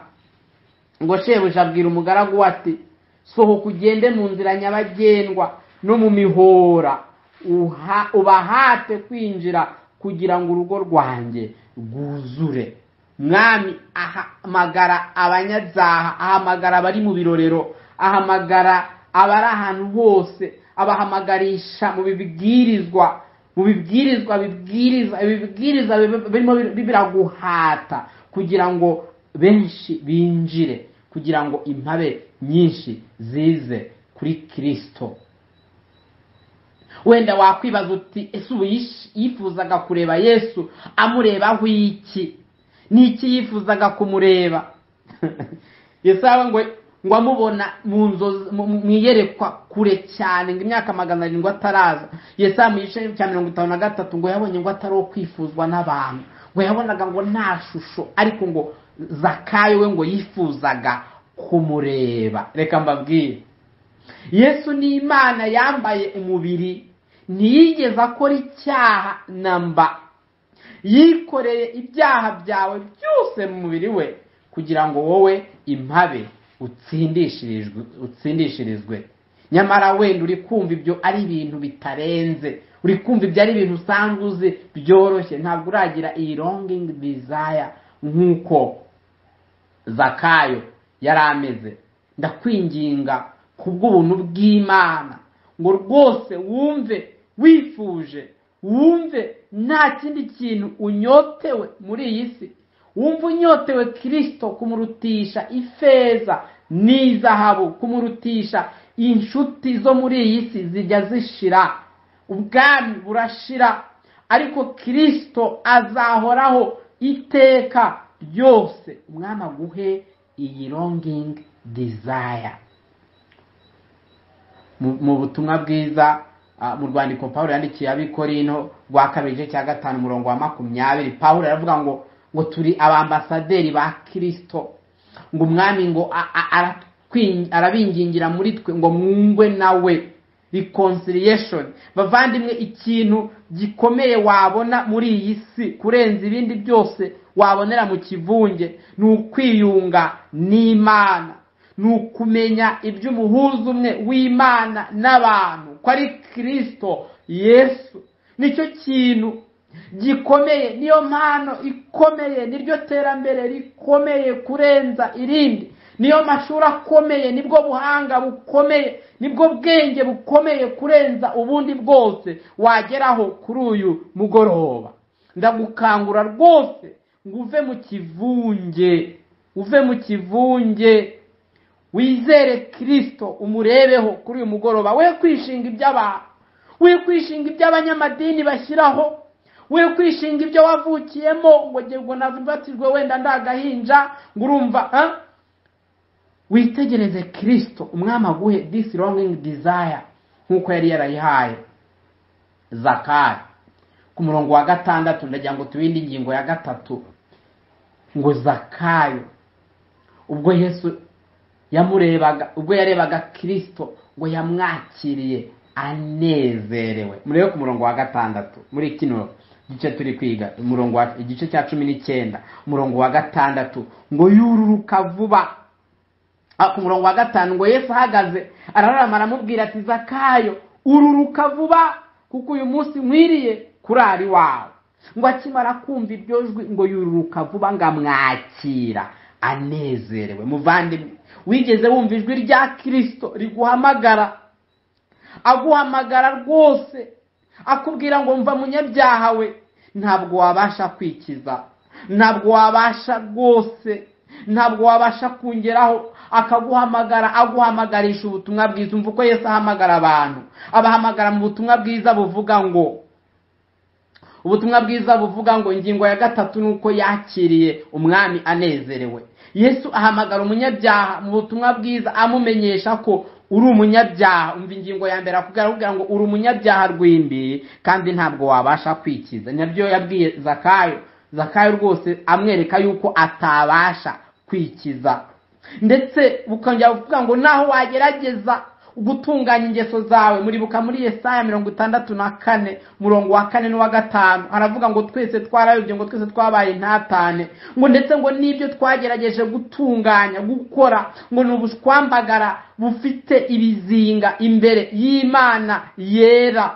ngo shebuja abwira umugaragu we ati sohoka ugende mu nzira nyabagendwa no mu mihora uha- ubahate kwinjira kugira ngo urugo rwanjye rwuzure mwami ahamagara abanyabyaha ahamagara abari mu birorero ahamagara abari ahantu hose abahamagarisha mu bibwirizwa mu bibwirizwa bibwiriza ibibwiriza bib- birimo bir- biraguhata kugira ngo benshi binjire kugira ngo impabe nyinshi zize kuri kirisito wenda wakwibaza uti ese ubu yish- yifuzaga kureba yesu amurebaho iki ni iki yifuzaga kumureba yesu yaba ngo ngo amubona mu nzozi mu- mu iyerekwa kure cyane ngo imyaka magana arindwi ataraza yesu yaba mu gice cya mirongo itanu na gatatu ngo yabonye ngo atari uwo kwifuzwa n'abantu ngo yabonaga ngo nta shusho ariko ngo zakayo we ngo yifuzaga kumureba reka mbabwire yesu ni imana yambaye umubiri ntiyigeze akora icyaha na mba yikoreye ibyaha byawe byose mu mubiri we kugira ngo wowe impabe utsindishirijwe utsindishirizwe nyamara wenda uri kumva ibyo ari ibintu bitarenze uri kumva ibyo ari ibintu usanzwe uzi byoroshye ntabwo uragira iyi longingi desire nk'uko zakayo yari ameze ndakwinginga kubw'ubuntu bw'imana ngo rwose wumve wifuje wumve nta kindi kintu unyotewe muri iyi si wumve unyotewe kirisito kumurutisha ifeza n'izahabu kumurutisha inshuti zo muri iyi si zijya zishira ubwami burashira ariko kirisito azahoraho iteka ryose umwami aguhe iyi longingi desire Mu- mu butumwa bwiza ah, mu rwandiko pawulo yandikiye abikorino rwa kabiri igice cya gatanu umurongo wa makumyabiri pawulo aravuga ngo ngo turi abambasaderi ba kirisito ngo umwami ngo a- a- arakwin- arabingingira muri twe ngo mwungwe nawe reconciliation bavandimwe ikintu gikomeye wabona muri iyi si kurenza ibindi byose wabonera mu kivunge ni ukwiyunga n'imana ni ukumenya iby'umuhuza umwe w'imana n'abantu ko ari kirisito yesu nicyo kintu gikomeye niyo mpano ikomeye niryo terambere rikomeye kurenza irindi niyo mashuri akomeye nibwo buhanga bukomeye nibwo bwenge bukomeye kurenza ubundi bwose wageraho kuri uyu mugoroba ndagukangura rwose ngo uve mu kivunge uve mu kivunge wizere kirisito umurebeho kuri uyu mugoroba we kwishinga iby'abantu we kwishinga iby'abanyamadini bashyiraho we kwishinga ibyo wavukiyemo ngo jye ngo nabatijwe wenda ndagahinja ngo urumva ah? witegereze kirisito umwami aguhe this longing desire nk'uko yari yarayihaye zakari ku murongo wa gatandatu ndagira ngo tubindi ingingo ya gatatu ngo zakayo ubwo yesu yamurebaga ubwo yarebaga kirisito ngo yamwakiriye anezerewe murebe ku murongo wa gatandatu muri kino gice turi kwiga umurongo wa igice cya cumi n'icyenda umurongo wa gatandatu ngo yururuka vuba Ah, ku murongo wa gatanu ngo yesu ahagaze arararama aramubwira ati zakayo ururuka vuba kuko uyu munsi nkwiriye kurara iwawe ngo akimara kumva iryo jwi ngo yururuka vuba ngo amwakira anezerewe muvandimwe wigeze wumva ijwi rya kirisito riguhamagara aguhamagara rwose akubwira ngo mva munyabyaha we ntabwo wabasha kwikiza ntabwo wabasha rwose ntabwo wabasha kongeraho akaguhamagara aguhamagarisha ubutumwa bwiza umva uko yesi ahamagara abantu abahamagara mu butumwa bwiza buvuga ngo ubutumwa bwiza buvuga ngo ingingo ya gatatu ni uko yakiriye umwami anezerewe yesu ahamagara umunyabyaha mu butumwa bwiza amumenyesha ko uri umunyabyaha umva ingingo ya mbere akubwira ngo uri umunyabyaha rw'imbi kandi ntabwo wabasha kwikiza nyabyo yabwiye zakayo zakayo rwose amwereka yuko atabasha kwikiza ndetse bukongera buvuga ngo naho wagerageza gutunganya ingeso zawe muribuka muri Yesaya mirongo itandatu na kane murongo wa kane n'uwa gatanu haravuga ngo twese twarayobye ngo twese twabaye ntatane ngo ndetse ngo n'ibyo twagerageje gutunganya gukora ngo ni ubushwambagara bufite ibizinga imbere y'imana yera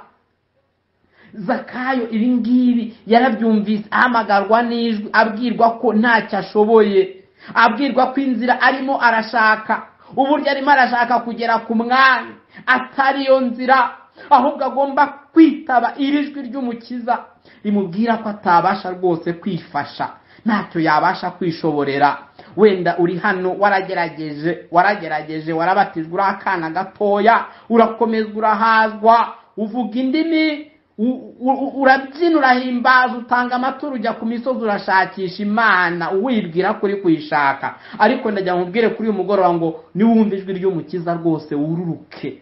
zakayo ibi ngibi yarabyumvise ahamagarwa n'ijwi abwirwa ko ntacyo ashoboye abwirwa ko inzira arimo arashaka uburyo arimo arashaka kugera ku mwanya atari iyo nzira ahubwo agomba kwitaba iri jwi ry'umukiza rimubwira ko atabasha rwose kwifasha ntacyo yabasha kwishoborera wenda uri hano waragerageje waragerageje warabatijwe uri akana gatoya urakomezwa urahazwa uvuga indimi urabyina urahimbaza utanga amaturo ujya ku misozi urashakisha imana wibwira ko uri kuyishaka ariko ndagira ngo ubwire kuri uyu mugoroba ngo niwumve ijwi ry'umukiza rwose wururuke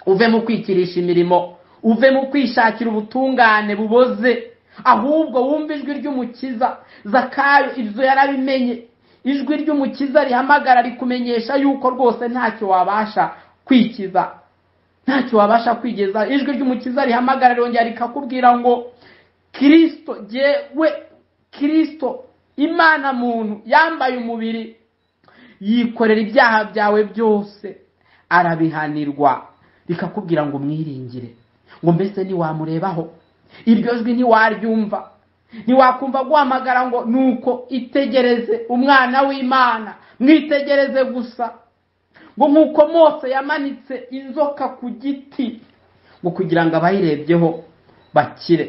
uve mu kwikirisha imirimo uve mu kwishakira ubutungane buboze ahubwo wumve ijwi ry'umukiza zakayo ibyo yarabimenye ijwi ry'umukiza rihamagara rikumenyesha yuko rwose ntacyo wabasha kwikiza ntacyo wabasha kwigeza ijwi ry'umukiza rihamagara rongera rikakubwira ngo kirisito yewe kirisito imana muntu yambaye umubiri yikorera ibyaha byawe byose arabihanirwa rikakubwira ngo mwiringire ngo mbese ntiwamurebaho iryo jwi ntiwaryumva ntiwakumva guhamagara ngo nuko itegereze umwana w'imana mwitegereze gusa ngo nk'uko mose yamanitse inzoka ku giti ngo kugira ngo abayirebyeho bakire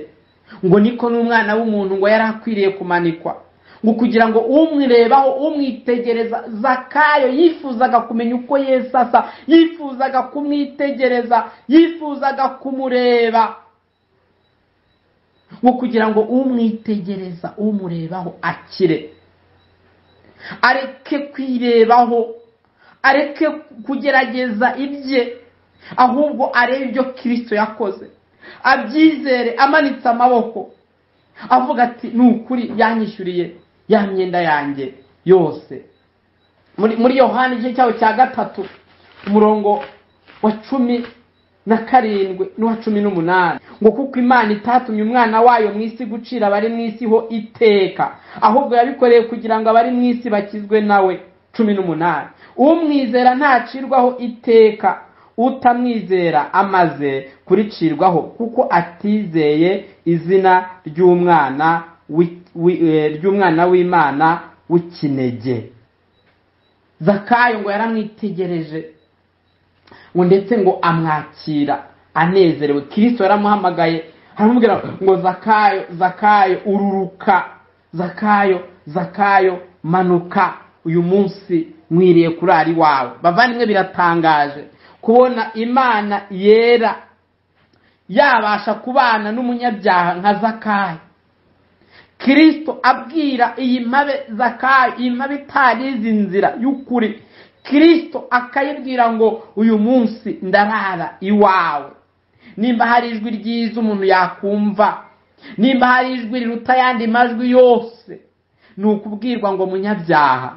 ngo niko n'umwana w'umuntu ngo yari akwiriye kumanikwa ngo kugira ngo umwirebaho umwitegereza zakayo yifuzaga kumenya uko yesu asa yifuzaga kumwitegereza yifuzaga kumureba ngo kugira ngo umwitegereza umurebaho akire areke kwirebaho areke kugerageza ibye ahubwo arebe ibyo kirisito yakoze abyizere amanitse amaboko avuga ati ni ukuri yanyishyuriye ya myenda yanjye yose muri yohani igice cyabo cya gatatu umurongo wa cumi na karindwi n'uwa cumi n'umunani ngo kuko imana itatumye umwana wayo mu isi gucira abari mu isi ho iteka ahubwo yabikoreye kugira ngo abari mu isi bakizwe nawe cumi n'umunani umwizera ntacirwaho iteka utamwizera amaze kuricirwaho kuko atizeye izina ry'umwana ry'umwana w'imana w'ikinege zakayo ngo yaramwitegereje ngo ndetse ngo amwakira anezerewe kirisito yaramuhamagaye aramubwira ngo zakayo zakayo ururuka zakayo zakayo manuka uyu munsi mwiriye kurara iwawe bavandimwe biratangaje kubona imana yera yabasha kubana n'umunyabyaha nka zakayo kirisito abwira iyi mpabe zakayo iyi mpabe itarizi inzira y'ukuri kirisito akayibwira ngo uyu munsi ndarara iwawe nimba hari ijwi ryiza umuntu yakumva nimba hari ijwi riruta ayandi majwi yose ni ukubwirwa ngo munyabyaha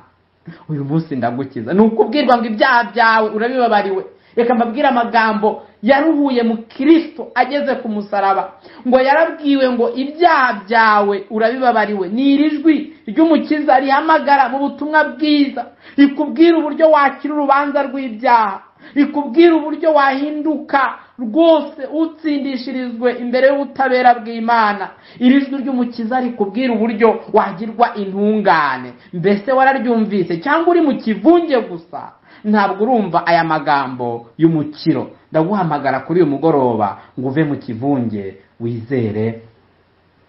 uyu munsi ndagukiza ni ukubwirwa ngo ibyaha byawe urabibabariwe reka mbabwire amagambo yaruhuye mu kirisito ageze ku musaraba ngo yarabwiwe ngo ibyaha byawe urabibabariwe ni iri jwi ry'umukiza rihamagara mu butumwa bwiza rikubwira uburyo wakira urubanza rw'ibyaha rikubwira uburyo wahinduka rwose utsindishirizwe imbere y'ubutabera bw'imana iri jwi ry'umukiza rikubwira uburyo wagirwa intungane mbese wararyumvise cyangwa uri mu kivunge gusa ntabwo urumva aya magambo y'umukiro ndaguhamagara kuri uyu mugoroba ngo uve mu kivunge wizere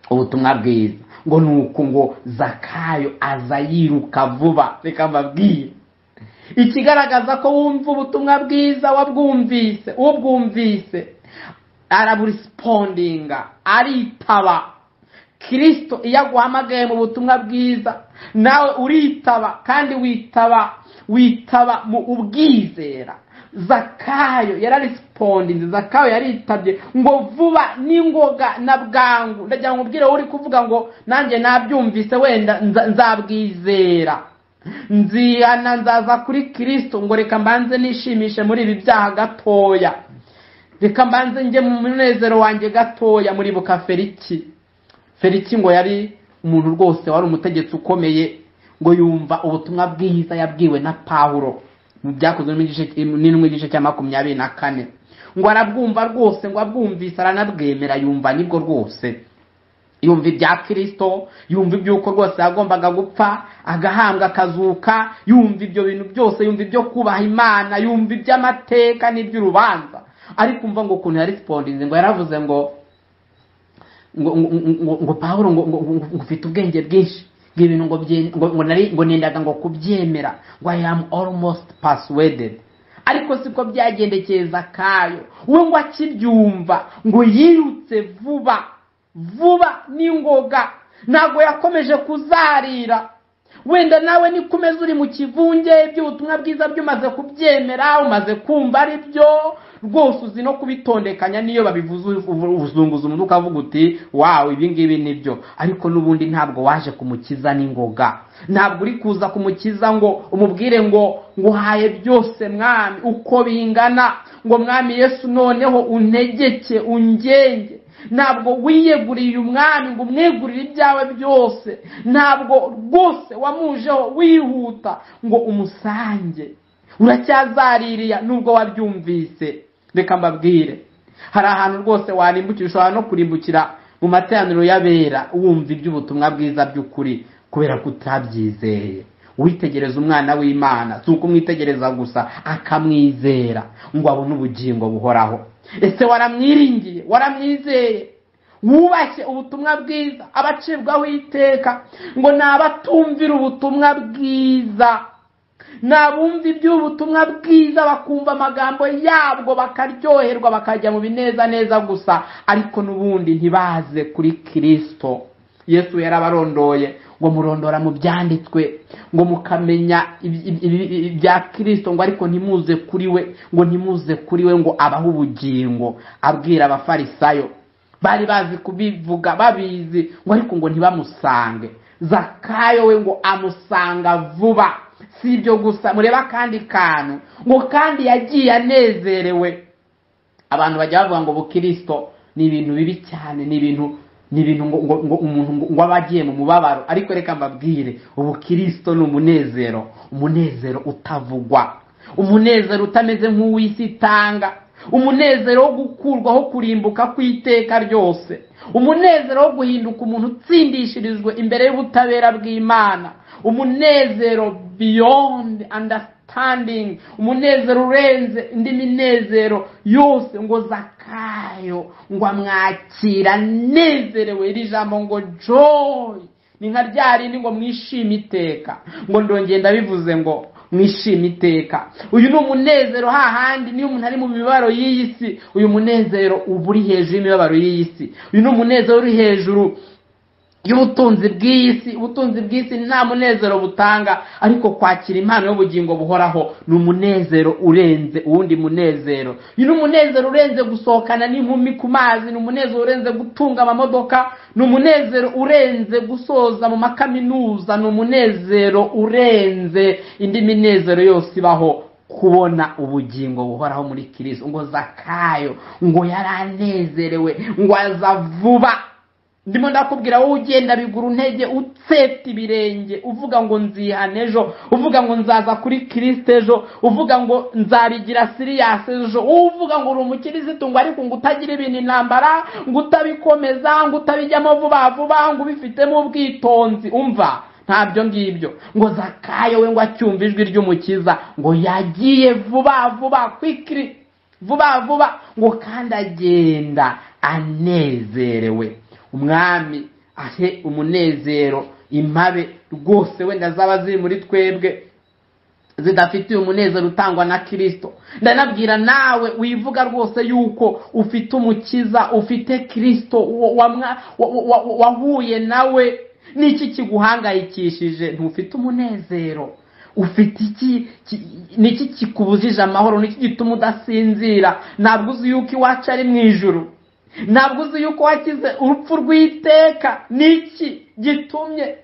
ubutumwa bwiza ngo ni uku ngo zakayo aza yiruka vuba reka mbabwire ikigaragaza ko wumva ubutumwa bwiza wabwumvise ubwumvise araburisipondinga aritaba kirisito iyo aguhamagaye mu butumwa bwiza nawe uritaba kandi witaba witaba mu ubwizera zakayo yararisipondinze zakayo yaritabye ngo vuba n'ingoga na bwangu ndagira ngo ubwire uri kuvuga ngo nanjye nabyumvise wenda nza- nzabwizera nzihana nzaza kuri kirisito ngo reka mbanze nishimishe muri ibi byaha gatoya reka mbanze njye mu munezero wanjye gatoya muribuka feriki feriki ngo yari umuntu rwose wari umutegetsi ukomeye ngo yumva ubutumwa bwiza yabwiwe na pawulo mu byakozwe n'indwi igice cya makumyabiri na kane ngo arabwumva rwose ngo abwumvise aranabwemera yumva nibwo rwose yumva ibya kirisito yumva iby'uko rwose yagombaga gupfa agahambwa akazuka yumva ibyo bintu byose yumva ibyo kubaha imana yumva iby'amateka n'iby'urubanza ariko umva ngo ukuntu yarisipondinze ngo yaravuze ngo ngo ngo- ngo- ngo pawulo ngo ngo- ngo- ngo ufite ubwenge bwinshi ngo ibintu ngo bye- ngo ngo nari ngo nendaga ngo kubyemera ngo i am almost persuaded ariko siko byagendekeye zakayo we ngo akibyumva ngo yirutse vuba vuba n'ingoga ntabwo yakomeje kuzarira wenda nawe niko umeze uri mu kivunge iby'ubutumwa bwiza byo umaze kubyemera umaze kumva ari byo rwose uzi no kubitondekanya niyo babivuze ubuzunguza umutwe ukavuga uti wawe ibi ngibi ni byo ariko n'ubundi ntabwo waje kumukiza n'ingoga ntabwo uri kuza kumukiza ngo umubwire ngo nguhaye byose mwami uko bingana ngo mwami yesu noneho untegeke ungenge ntabwo wiyeguriye umwami ngo umwegurire ibyawe byose ntabwo rwose wamujeho wihuta ngo umusange uracyazaririya nubwo wabyumvise reka mbabwire hari ahantu rwose warimbukira ushobora no kurimbukira mu materaniro y'abera wumva iby'ubutumwa bwiza by'ukuri kubera ko utabyizeye witegereza umwana w'imana si uko umwitegereza gusa akamwizera ngo abone ubugingo buhoraho ese waramwiringiye waramwizeye wubashye ubutumwa bwiza abacibwaho iteka ngo ni abatumvira ubutumwa bwiza ni abumva iby'ubutumwa bwiza bakumva amagambo yabwo bakaryoherwa bakajya mu bineza neza gusa ariko n'ubundi ntibaze kuri kirisito yesu yarabarondoye ngo murondora mu byanditswe ngo mukamenya ibi- ibi- ibi- ibya kirisito ngo ariko ntimuze kuri we ngo ntimuze kuri we ngo abahe ubugingo abwira abafarisayo bari bazi kubivuga babizi ngo ariko ngo ntibamusange zakayo we ngo amusanga vuba si ibyo gusa mureba akandi kantu ngo kandi yagiye anezerewe abantu bajya bavuga ngo bukirisito ni ibintu bibi cyane ni ibintu ni ibintu ngo ngo- ngo umuntu ngo- ngo aba agiye mu mubabaro ariko reka mbabwire ubukirisito ni umunezero umunezero utavugwa umunezero utameze nk'uw'isi itanga umunezero wo gukurwaho kurimbuka kw'iteka ryose umunezero wo guhinduka umuntu utsindishirijwe imbere y'ubutabera bw'imana umunezero beyond understanding standing umunezero urenze indi minezero yose ngo zakayo ngo amwakira anezerewe iri jambo ngo joy ni nka rya rindi ngo mwishime iteka ngo ndongeye ndabivuze ngo mwishime iteka uyu ni umunezero hahandi niyo umuntu ari mu mibabaro y'iyi si uyu munezero uba uri hejuru y'imibabaro y'iyi si uyu ni umunezero uri hejuru y'ubutunzi bw'iyi si ubutunzi bw'isi nta munezero butanga ariko kwakira impano y'ubugingo buhoraho ni umunezero urenze uwundi munezero ni umunezero urenze gusohokana n'inkumi ku mazi ni umunezero urenze gutunga amamodoka ni umunezero urenze gusoza mu makaminuza ni umunezero urenze indi minezero yose ibaho kubona ubugingo buhoraho muri kirisito ngo zakayo ngo yaranezerewe ngo aza vuba ndimo ndakubwira wowe ugenda bigura intege utseta ibirenge uvuga ngo nzihane ejo uvuga ngo nzaza kuri kirisito ejo uvuga ngo nzarigira siriyasi ejo uvuga ngo uri umukirisito ngo ariko ngo utagira ibintu intambara ngo utabikomeza ngo utabijyamo vuba vuba ngo ubifitemo ubwitonzi umva ntabyo ngibyo ngo zakayo we ngo acyumve ijwi ry'umukiza ngo yagiye vuba vuba kwikiri vuba vuba ngo kandi agenda anezerewe umwami ahe umunezero impabe rwose wenda zaba ziri muri twebwe zidafitiye umunezero utangwa na kirisito ndanabwira nawe wivuga rwose yuko ufite umukiza ufite kirisito wahuye nawe n'iki kiguhangayikishije ntufite umunezero ufite iki n'iki kikubujije amahoro n'iki gituma udasinzira ntabwo uzi yuko iwacu ari mu ijoro ntabwo uzi yuko wakize urupfu rw'iteka n'iki gitumye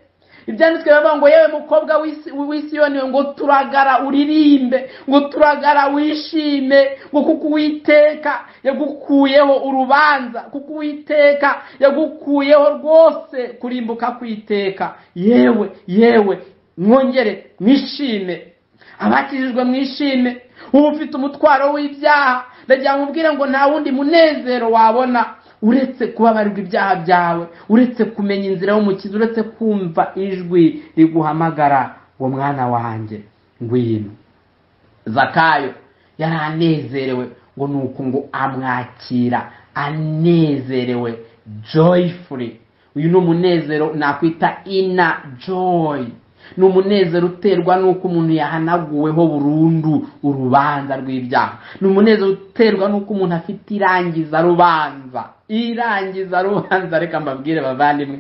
ibyanditswe bivuga ngo yewe mukobwa w'isiyoni ngo turagara uririmbe ngo turagara wishime ngo kuko uwiteka yagukuyeho urubanza kuko uwiteka yagukuyeho rwose kurimbuka kwiteka yewe yewe mwongere mwishime abakijijwe mwishime uba ufite umutwaro w'ibyaha ndagira ngo mubwire ngo nta wundi munezero wabona uretse kubabarirwa ibyaha byawe uretse kumenya inzira y'umukiza uretse kumva ijwi riguhamagara ngo mwana wanjye ngwino zakayo yari anezerewe ngo ni uko ngo amwakira anezerewe joyfully uyu ni umunezero nakwita ina joy ni umunezero uterwa n'uko umuntu yahanaguweho burundu urubanza rw'ibyaha ni umunezero uterwa n'uko umuntu afite irangiza rubanza irangiza rubanza reka mbabwire bavandimwe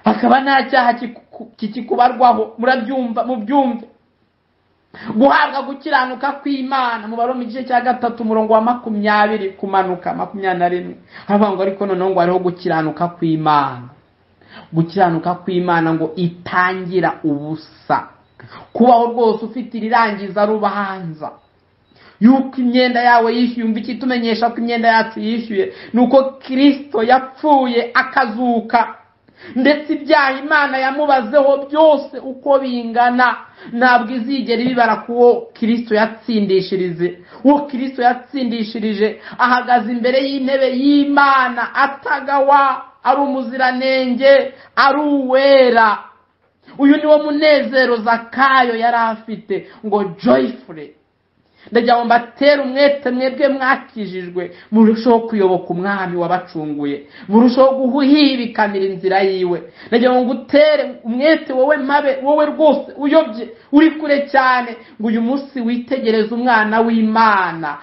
hakaba nta cyaha kikikubarwaho murabyumva mubyumve guhabwa gukiranuka kw'imana umubare mu gice cya gatatu umurongo wa makumyabiri kumanuka makumyabiri na rimwe haravuga ngo ariko noneho ngo hariho gukiranuka kw'imana gukiranuka kw'imana ngo itangira ubusa kubaho rwose ufite irirangiza rubanza yuko imyenda yawe yishyuye umva ikitumenyesha ko imyenda yacu yishyuye ni uko kirisito yapfuye akazuka ndetse ibyaha imana yamubazeho byose uko bingana ntabwo izigera ibibara ku wo kirisito yatsindishirije uwo kirisito yatsindishirije ahagaze imbere y'intebe y'imana atagawa ari umuziranenge ari uwera uyu niwo munezero zakayo yari afite ngo joyfure ndagira ngo mbatere umwete mwebwe mwakijijwe murusheho kuyoboka umwami wabacunguye murusheho guhibikanira inzira yiwe ndagira ngo ngutere umwete wowe mabe wowe rwose uyobye uri kure cyane ngo uyu munsi witegereze umwana w'imana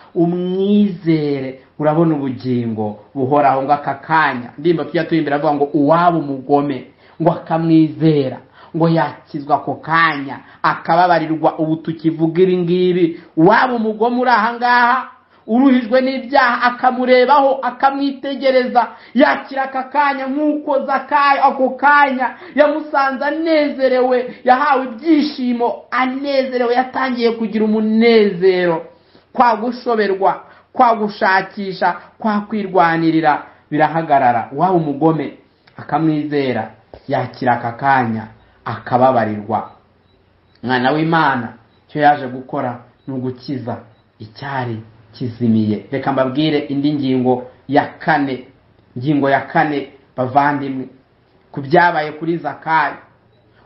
umwizere urabona ubugingo buhoraho ngo aka kanya ndimba tujya turimbere avuga ngo uwaba umugome ngo akamwizera ngo yakizwa ako kanya akababarirwa ubu tukivuga ibi ngibi uwaba umugome uri ahangaha uruhijwe n'ibyaha akamurebaho akamwitegereza yakira aka kanya nk'uko zakayo ako kanya yamusanze anezerewe yahawe ibyishimo anezerewe yatangiye kugira umunezero kwa gushoberwa kwa gushakisha kwa kwirwanirira birahagarara waba umugome akamwizera yakira aka kanya akababarirwa mwana w'imana icyo yaje gukora ni ugukiza icyari kizimiye reka mbabwire indi ngingo ya kane ingingo ya kane bavandimwe ku byabaye kuri zakayo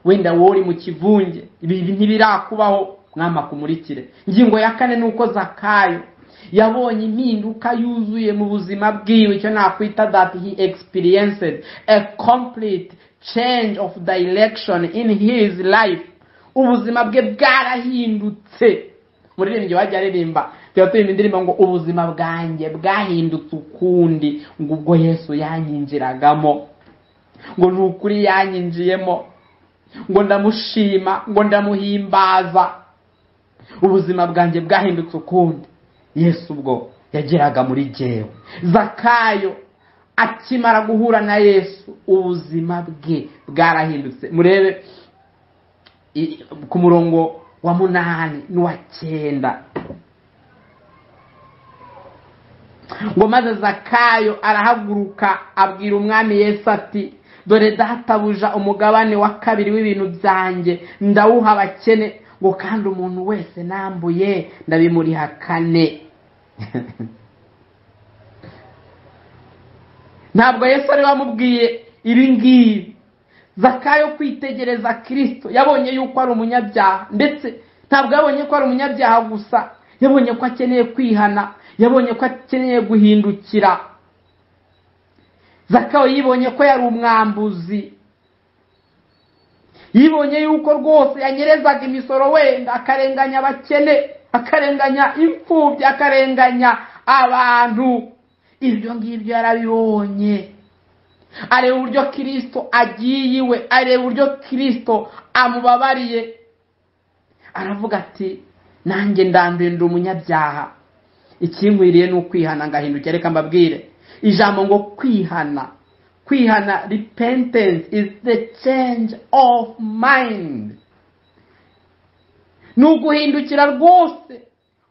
wenda wowe uri mu kivunge ibi ntibirakubaho mwamakumurikire ingingo ya kane ni uko zakayo yabonye impinduka yuzuye mu buzima bwiwe icyo nakwita that he experienced a complete change of direction in his life ubuzima bwe bwarahindutse umuririmbyi wajya aririmba tuba turirimba indirimbo ngo ubuzima bwanjye bwahindutse ukundi ngo ubwo yesu yanyinjiragamo ngo ni ukuri yanyinjiyemo ngo ndamushima ngo ndamuhimbaza ubuzima bwanjye bwahindutse ukundi yesu ubwo yageraga muri jyewe zakayo akimara guhura na yesu ubuzima bwe bwarahindutse murebe ku murongo wa munani n'uwa cyenda ngo maze zakayo arahaguruka abwira umwami yesu ati dore databuja umugabane wa kabiri w'ibintu byanjye ndawuha abakene ngo kandi umuntu wese nambuye ndabimuriha kane ntabwo yesu ari wamubwiye ibi ngibi zakayo kwitegereza kirisito yabonye yuko ari umunyabyaha ndetse ntabwo yabonye ko ari umunyabyaha gusa yabonye ko akeneye kwihana yabonye ko akeneye guhindukira zakayo yibonye ko yari umwambuzi yibonye yuko rwose yanyerezaga imisoro wenda akarenganya abakene akarenganya imfubyi akarenganya abantu ibyo ngibyo yarabibonye areba uburyo kirisito agiye iwe areba uburyo kirisito amubabariye aravuga ati nanjye ndanduye ndi umunyabyaha ikinkwiriye ni ukwihana ngahindukira reka mbabwire ijambo ngo kwihana kwihana repentance is the change of mind ni uguhindukira rwose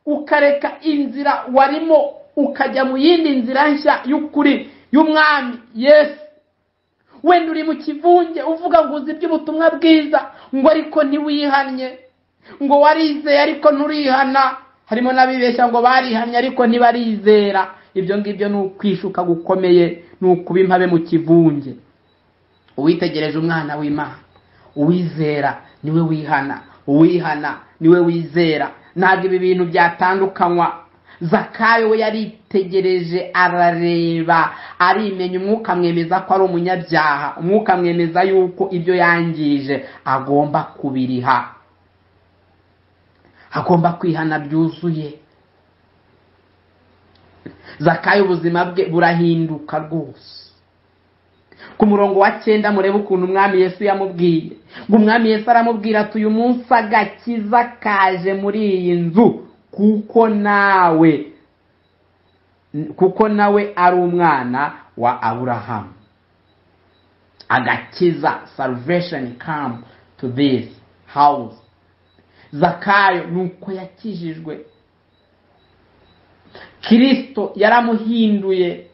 ukareka inzira warimo ukajya mu yindi nzira nshya y'ukuri y'umwami yesu wenda uri mu kivunge uvuga ngo uzi iby'ubutumwa bwiza ngo ariko ntiwihannye ngo warizeye ariko nturihana harimo n'abibeshya ngo barihannye ariko ntibarizera ibyo ngibyo ni ukwishuka gukomeye ni ukuba impabe mu kivunge uwitegereje umwana w'imana uwizera niwe wihana uwihana niwe wizera ntabwo ibi bintu byatandukanywa zakayo we yaritegereje arareba arimenya umwuka amwemeza ko ari umunyabyaha umwuka amwemeza yuko ibyo yangije agomba kubiriha agomba kwihana byuzuye zakayo ubuzima bwe burahinduka rwose ku murongo wa cyenda murebe ukuntu umwami yesu yamubwiye ngo umwami yesu aramubwira ati uyu munsi agakiza kaje muri iyi nzu kuko nawe kuko nawe ari umwana wa aburahamu agakiza salvation come to this house zakayo ni uko yakijijwe kirisito yaramuhinduye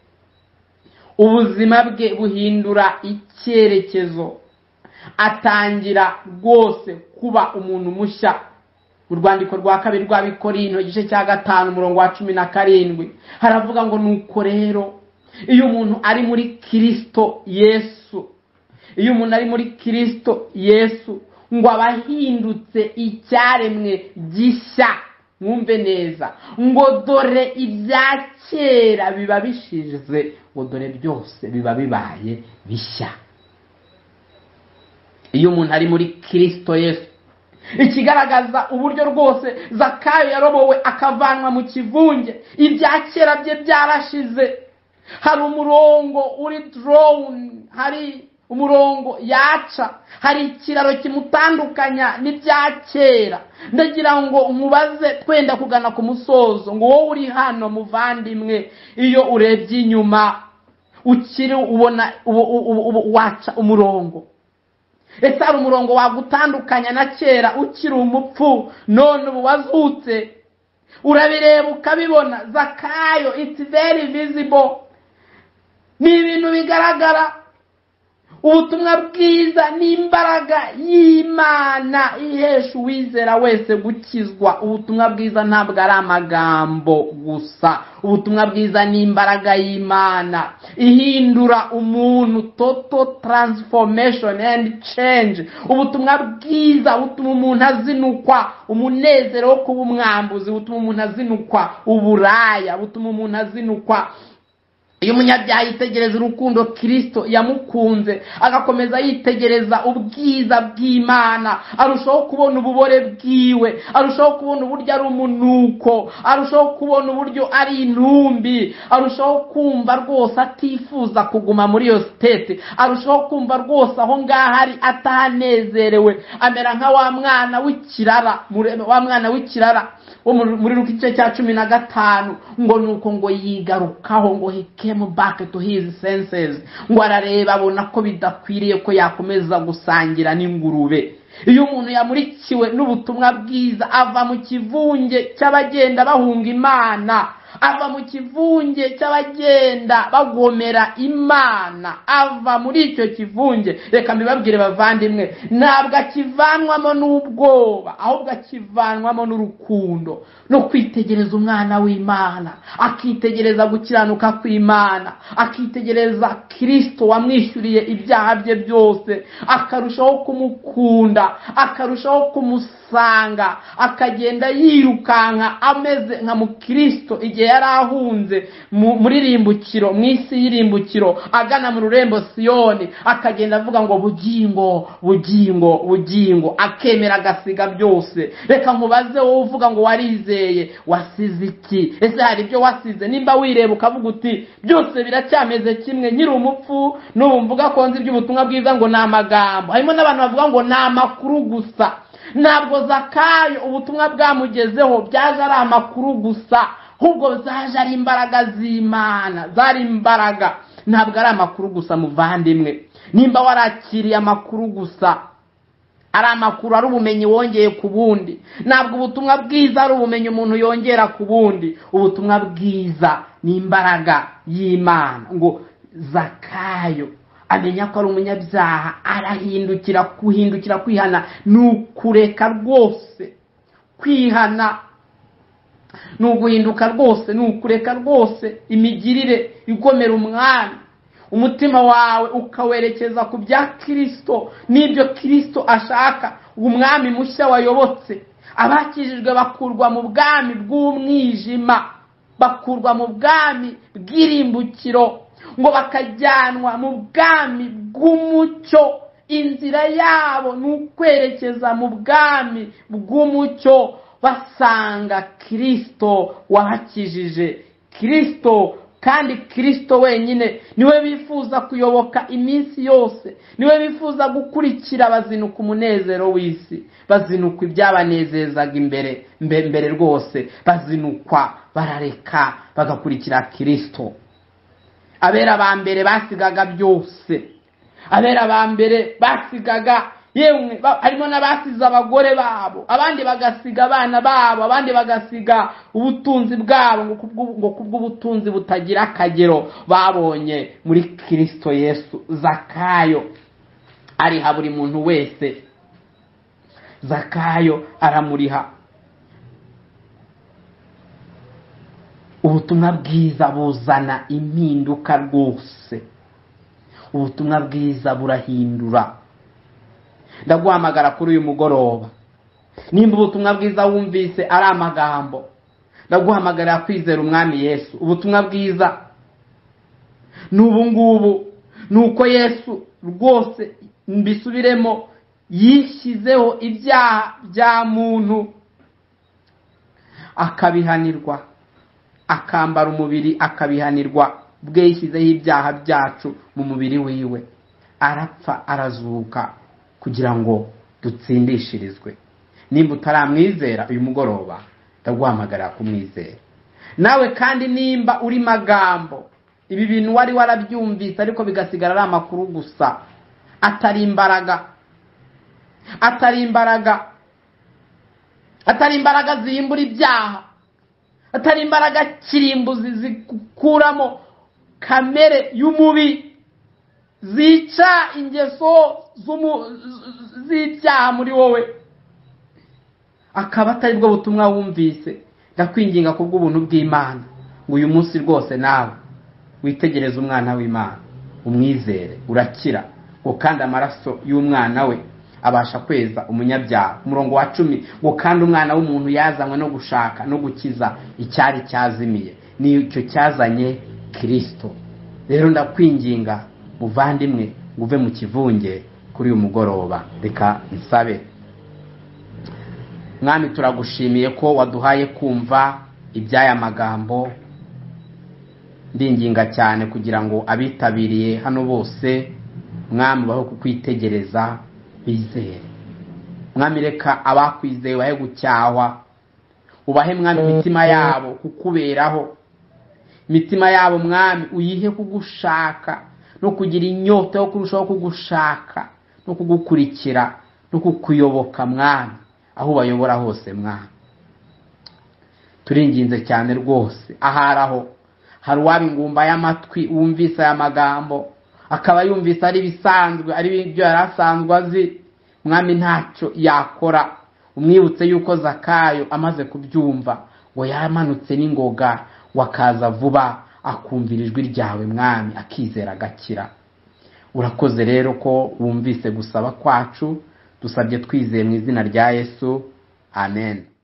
ubuzima bwe buhindura icyerekezo atangira rwose kuba umuntu mushya urwandiko rwa kabiri rw'abikorino igice cya gatanu umurongo wa cumi na karindwi haravuga ngo nuko rero iyo umuntu ari muri kirisito yesu iyo umuntu ari muri kirisito yesu ngo abahindutse icyaremwe gishya mwumve neza ngo dore ibya kera biba bishize ngo dore byose biba bibaye bishya iyo umuntu ari muri kirisito yesu ikigaragaza uburyo rwose zakayo yarobowe akavanwa mu kivunge ibya kera bye byarashize hari umurongo uri dorowuni hari umurongo yaca hari ikiraro kimutandukanya n'ibya kera ndagira ngo nkubaze twenda kugana ku musozo ngo wowe uri hano muvandimwe iyo urebye inyuma ukiri ubona waca umurongo ese hari umurongo wagutandukanya na kera ukiri umupfu none ubu wazutse urabireba ukabibona zakayo iti veri vizibo ni ibintu bigaragara ubutumwa bwiza n'imbaraga y'imana ihesha uwizera wese gukizwa ubutumwa bwiza ntabwo ari amagambo gusa ubutumwa bwiza n'imbaraga y'imana ihindura umuntu toto taransifomeshoni endi cenje ubutumwa bwiza butuma umuntu azinukwa umunezero wo kuba umwambuzi butuma umuntu azinukwa uburaya butuma umuntu azinukwa iyo umunyabyaha yitegereza urukundo kirisito yamukunze agakomeza yitegereza ubwiza bw'imana arushaho kubona ububore bwiwe arushaho kubona uburyo ari umunuko arushaho kubona uburyo ari intumbi arushaho kumva rwose atifuza kuguma muri iyo sitete arushaho kumva rwose aho ngaho ari atahanezerewe amera nka wa mwana w'ikirara wa mwana w'ikirara wo muri- muri ruka igice cya cumi na gatanu ngo nuko ngo yigarukaho ngo he came back to his senses ngo arareba abona ko bidakwiriye ko yakomeza gusangira n'ingurube iyo umuntu yamurikiwe n'ubutumwa bwiza ava mu kivunge cy'abagenda bahunga imana ava mu kivunge cy'abagenda bagomera imana ava muri icyo kivunge reka mbibabwire bavandimwe ntabwo akivanwamo n'ubwoba ahubwo akivanwamo n'urukundo no kwitegereza umwana w'imana akitegereza gukiranuka kw'imana akitegereza kirisito wamwishyuriye ibyaha bye byose akarushaho kumukunda akarushaho kumusanga akagenda yirukanka ameze nka mukristo igihe yari ahunze mu- muri rimbukiro mu isi y'irimbukiro agana mu rurembo siyoni akagenda avuga ngo bugingo bugingo bugingo akemera agasiga byose reka nkubaze wowe uvuga ngo warizeye wasize iki ese hari ibyo wasize nimba wireba ukavuga uti byose biracyameze kimwe nkiri umupfu n'ubu mvuga ko nzi iby'ubutumwa bwiza ngo ni amagambo harimo n'abantu bavuga ngo ni amakuru gusa ntabwo zakayo ubutumwa bwamugezeho byaje ari amakuru gusa ahubwo zaje ari imbaraga z'imana zari imbaraga ntabwo ari amakuru gusa muvandimwe nimba warakiriye amakuru gusa ari amakuru ari ubumenyi wongeye ku bundi ntabwo ubutumwa bwiza ari ubumenyi umuntu yongera ku bundi ubutumwa bwiza ni imbaraga y'imana ngo zakayo amenya ko ari umunyabyaha arahindukira kuhindukira kwihana ni ukureka rwose kwihana ni uguhinduka rwose ni ukureka rwose imigirire igomera umwami umutima wawe ukawerekeza ku bya kirisito n'ibyo kirisito ashaka umwami mushya wayobotse abakijijwe bakurwa mu bwami bw'umwijima bakurwa mu bwami bw'irimbukiro ngo bakajyanwa mu bwami bw'umucyo inzira yabo ni ukwerekeza mu bwami bw'umucyo basanga kirisito wahakijije kirisito kandi kirisito wenyine niwe bifuza kuyoboka iminsi yose niwe bifuza gukurikira bazinuka umunezero w'isi bazinuka ibyabanezezaga imbere mbe- mbere rwose bazinukwa barareka bagakurikira kirisito abera ba mbere basigaga byose abera ba mbere basigaga yemwe ba- harimo n'abasize abagore babo abandi bagasiga abana babo abandi bagasiga ubutunzi bwabo ngo kubw'ubu- ngo kubw'ubutunzi butagira akagero babonye muri kirisito yesu zakayo ariha buri muntu wese zakayo aramuriha ubutumwa bwiza buzana impinduka rwose ubutumwa bwiza burahindura ndaguhamagara kuri uyu mugoroba nimba ubutumwa bwiza wumvise ari amagambo ndaguhamagarira kwizera umwami yesu ubutumwa bwiza ni ubu ngubu ni uko yesu rwose mbisubiremo yishyizeho ibyaha bya muntu akabihanirwa akambara umubiri akabihanirwa bwe yishyizeho ibyaha byacu mu mubiri wiwe arapfa arazuka kugira ngo dutsindishirizwe nimba utaramwizera uyu mugoroba ndaguhamagarira kumwizera nawe kandi nimba uri magambo ibi bintu wari warabyumvise ariko bigasigara ari amakuru gusa atari imbaraga atari imbaraga atari imbaraga zihimbura ibyaha atari imbaraga kirimbuzi zigukuramo kamere y'umubi zica ingeso z'umu- z- z'ibyaha muri wowe akaba atari bwo butumwa wumvise ndakwinginga ku bw'ubuntu bw'imana ngo uyu munsi rwose nawe witegereze umwana w'imana umwizere urakira ngo kandi amaraso y'umwana we abasha kweza umunyabyaha umurongo wa cumi ngo kandi umwana w'umuntu yazanywe no gushaka no gukiza icyari cyazimiye n'icyo cyazanye kirisito rero ndakwinginga muvandimwe ngo uve mu kivunge kuri uyu mugoroba reka nsabe mwami turagushimiye ko waduhaye kumva iby'aya magambo ndinginga cyane kugira ngo abitabiriye hano bose mwami baho kukwitegereza bizere mwami reka abakwizeye bahe gucyahwa ubahe mwami imitima yabo kukuberaho imitima yabo mwami uyihe kugushaka no kugira inyota yo kurushaho kugushaka no kugukurikira no kukuyoboka mwami aho ubayobora hose mwami turinginze cyane rwose aharaho hari uwabingumba y'amatwi wumvise aya magambo akaba yumvise ari ibisanzwe ari ibyo yari asanzwe azi mwami ntacyo yakora umwibutse yuko zakayo amaze kubyumva ngo yamanutse n'ingoga wakaza vuba akumvira ijwi ryawe mwami akizera agakira urakoze rero ko wumvise gusaba kwacu dusabye twizeye mu izina rya yesu amen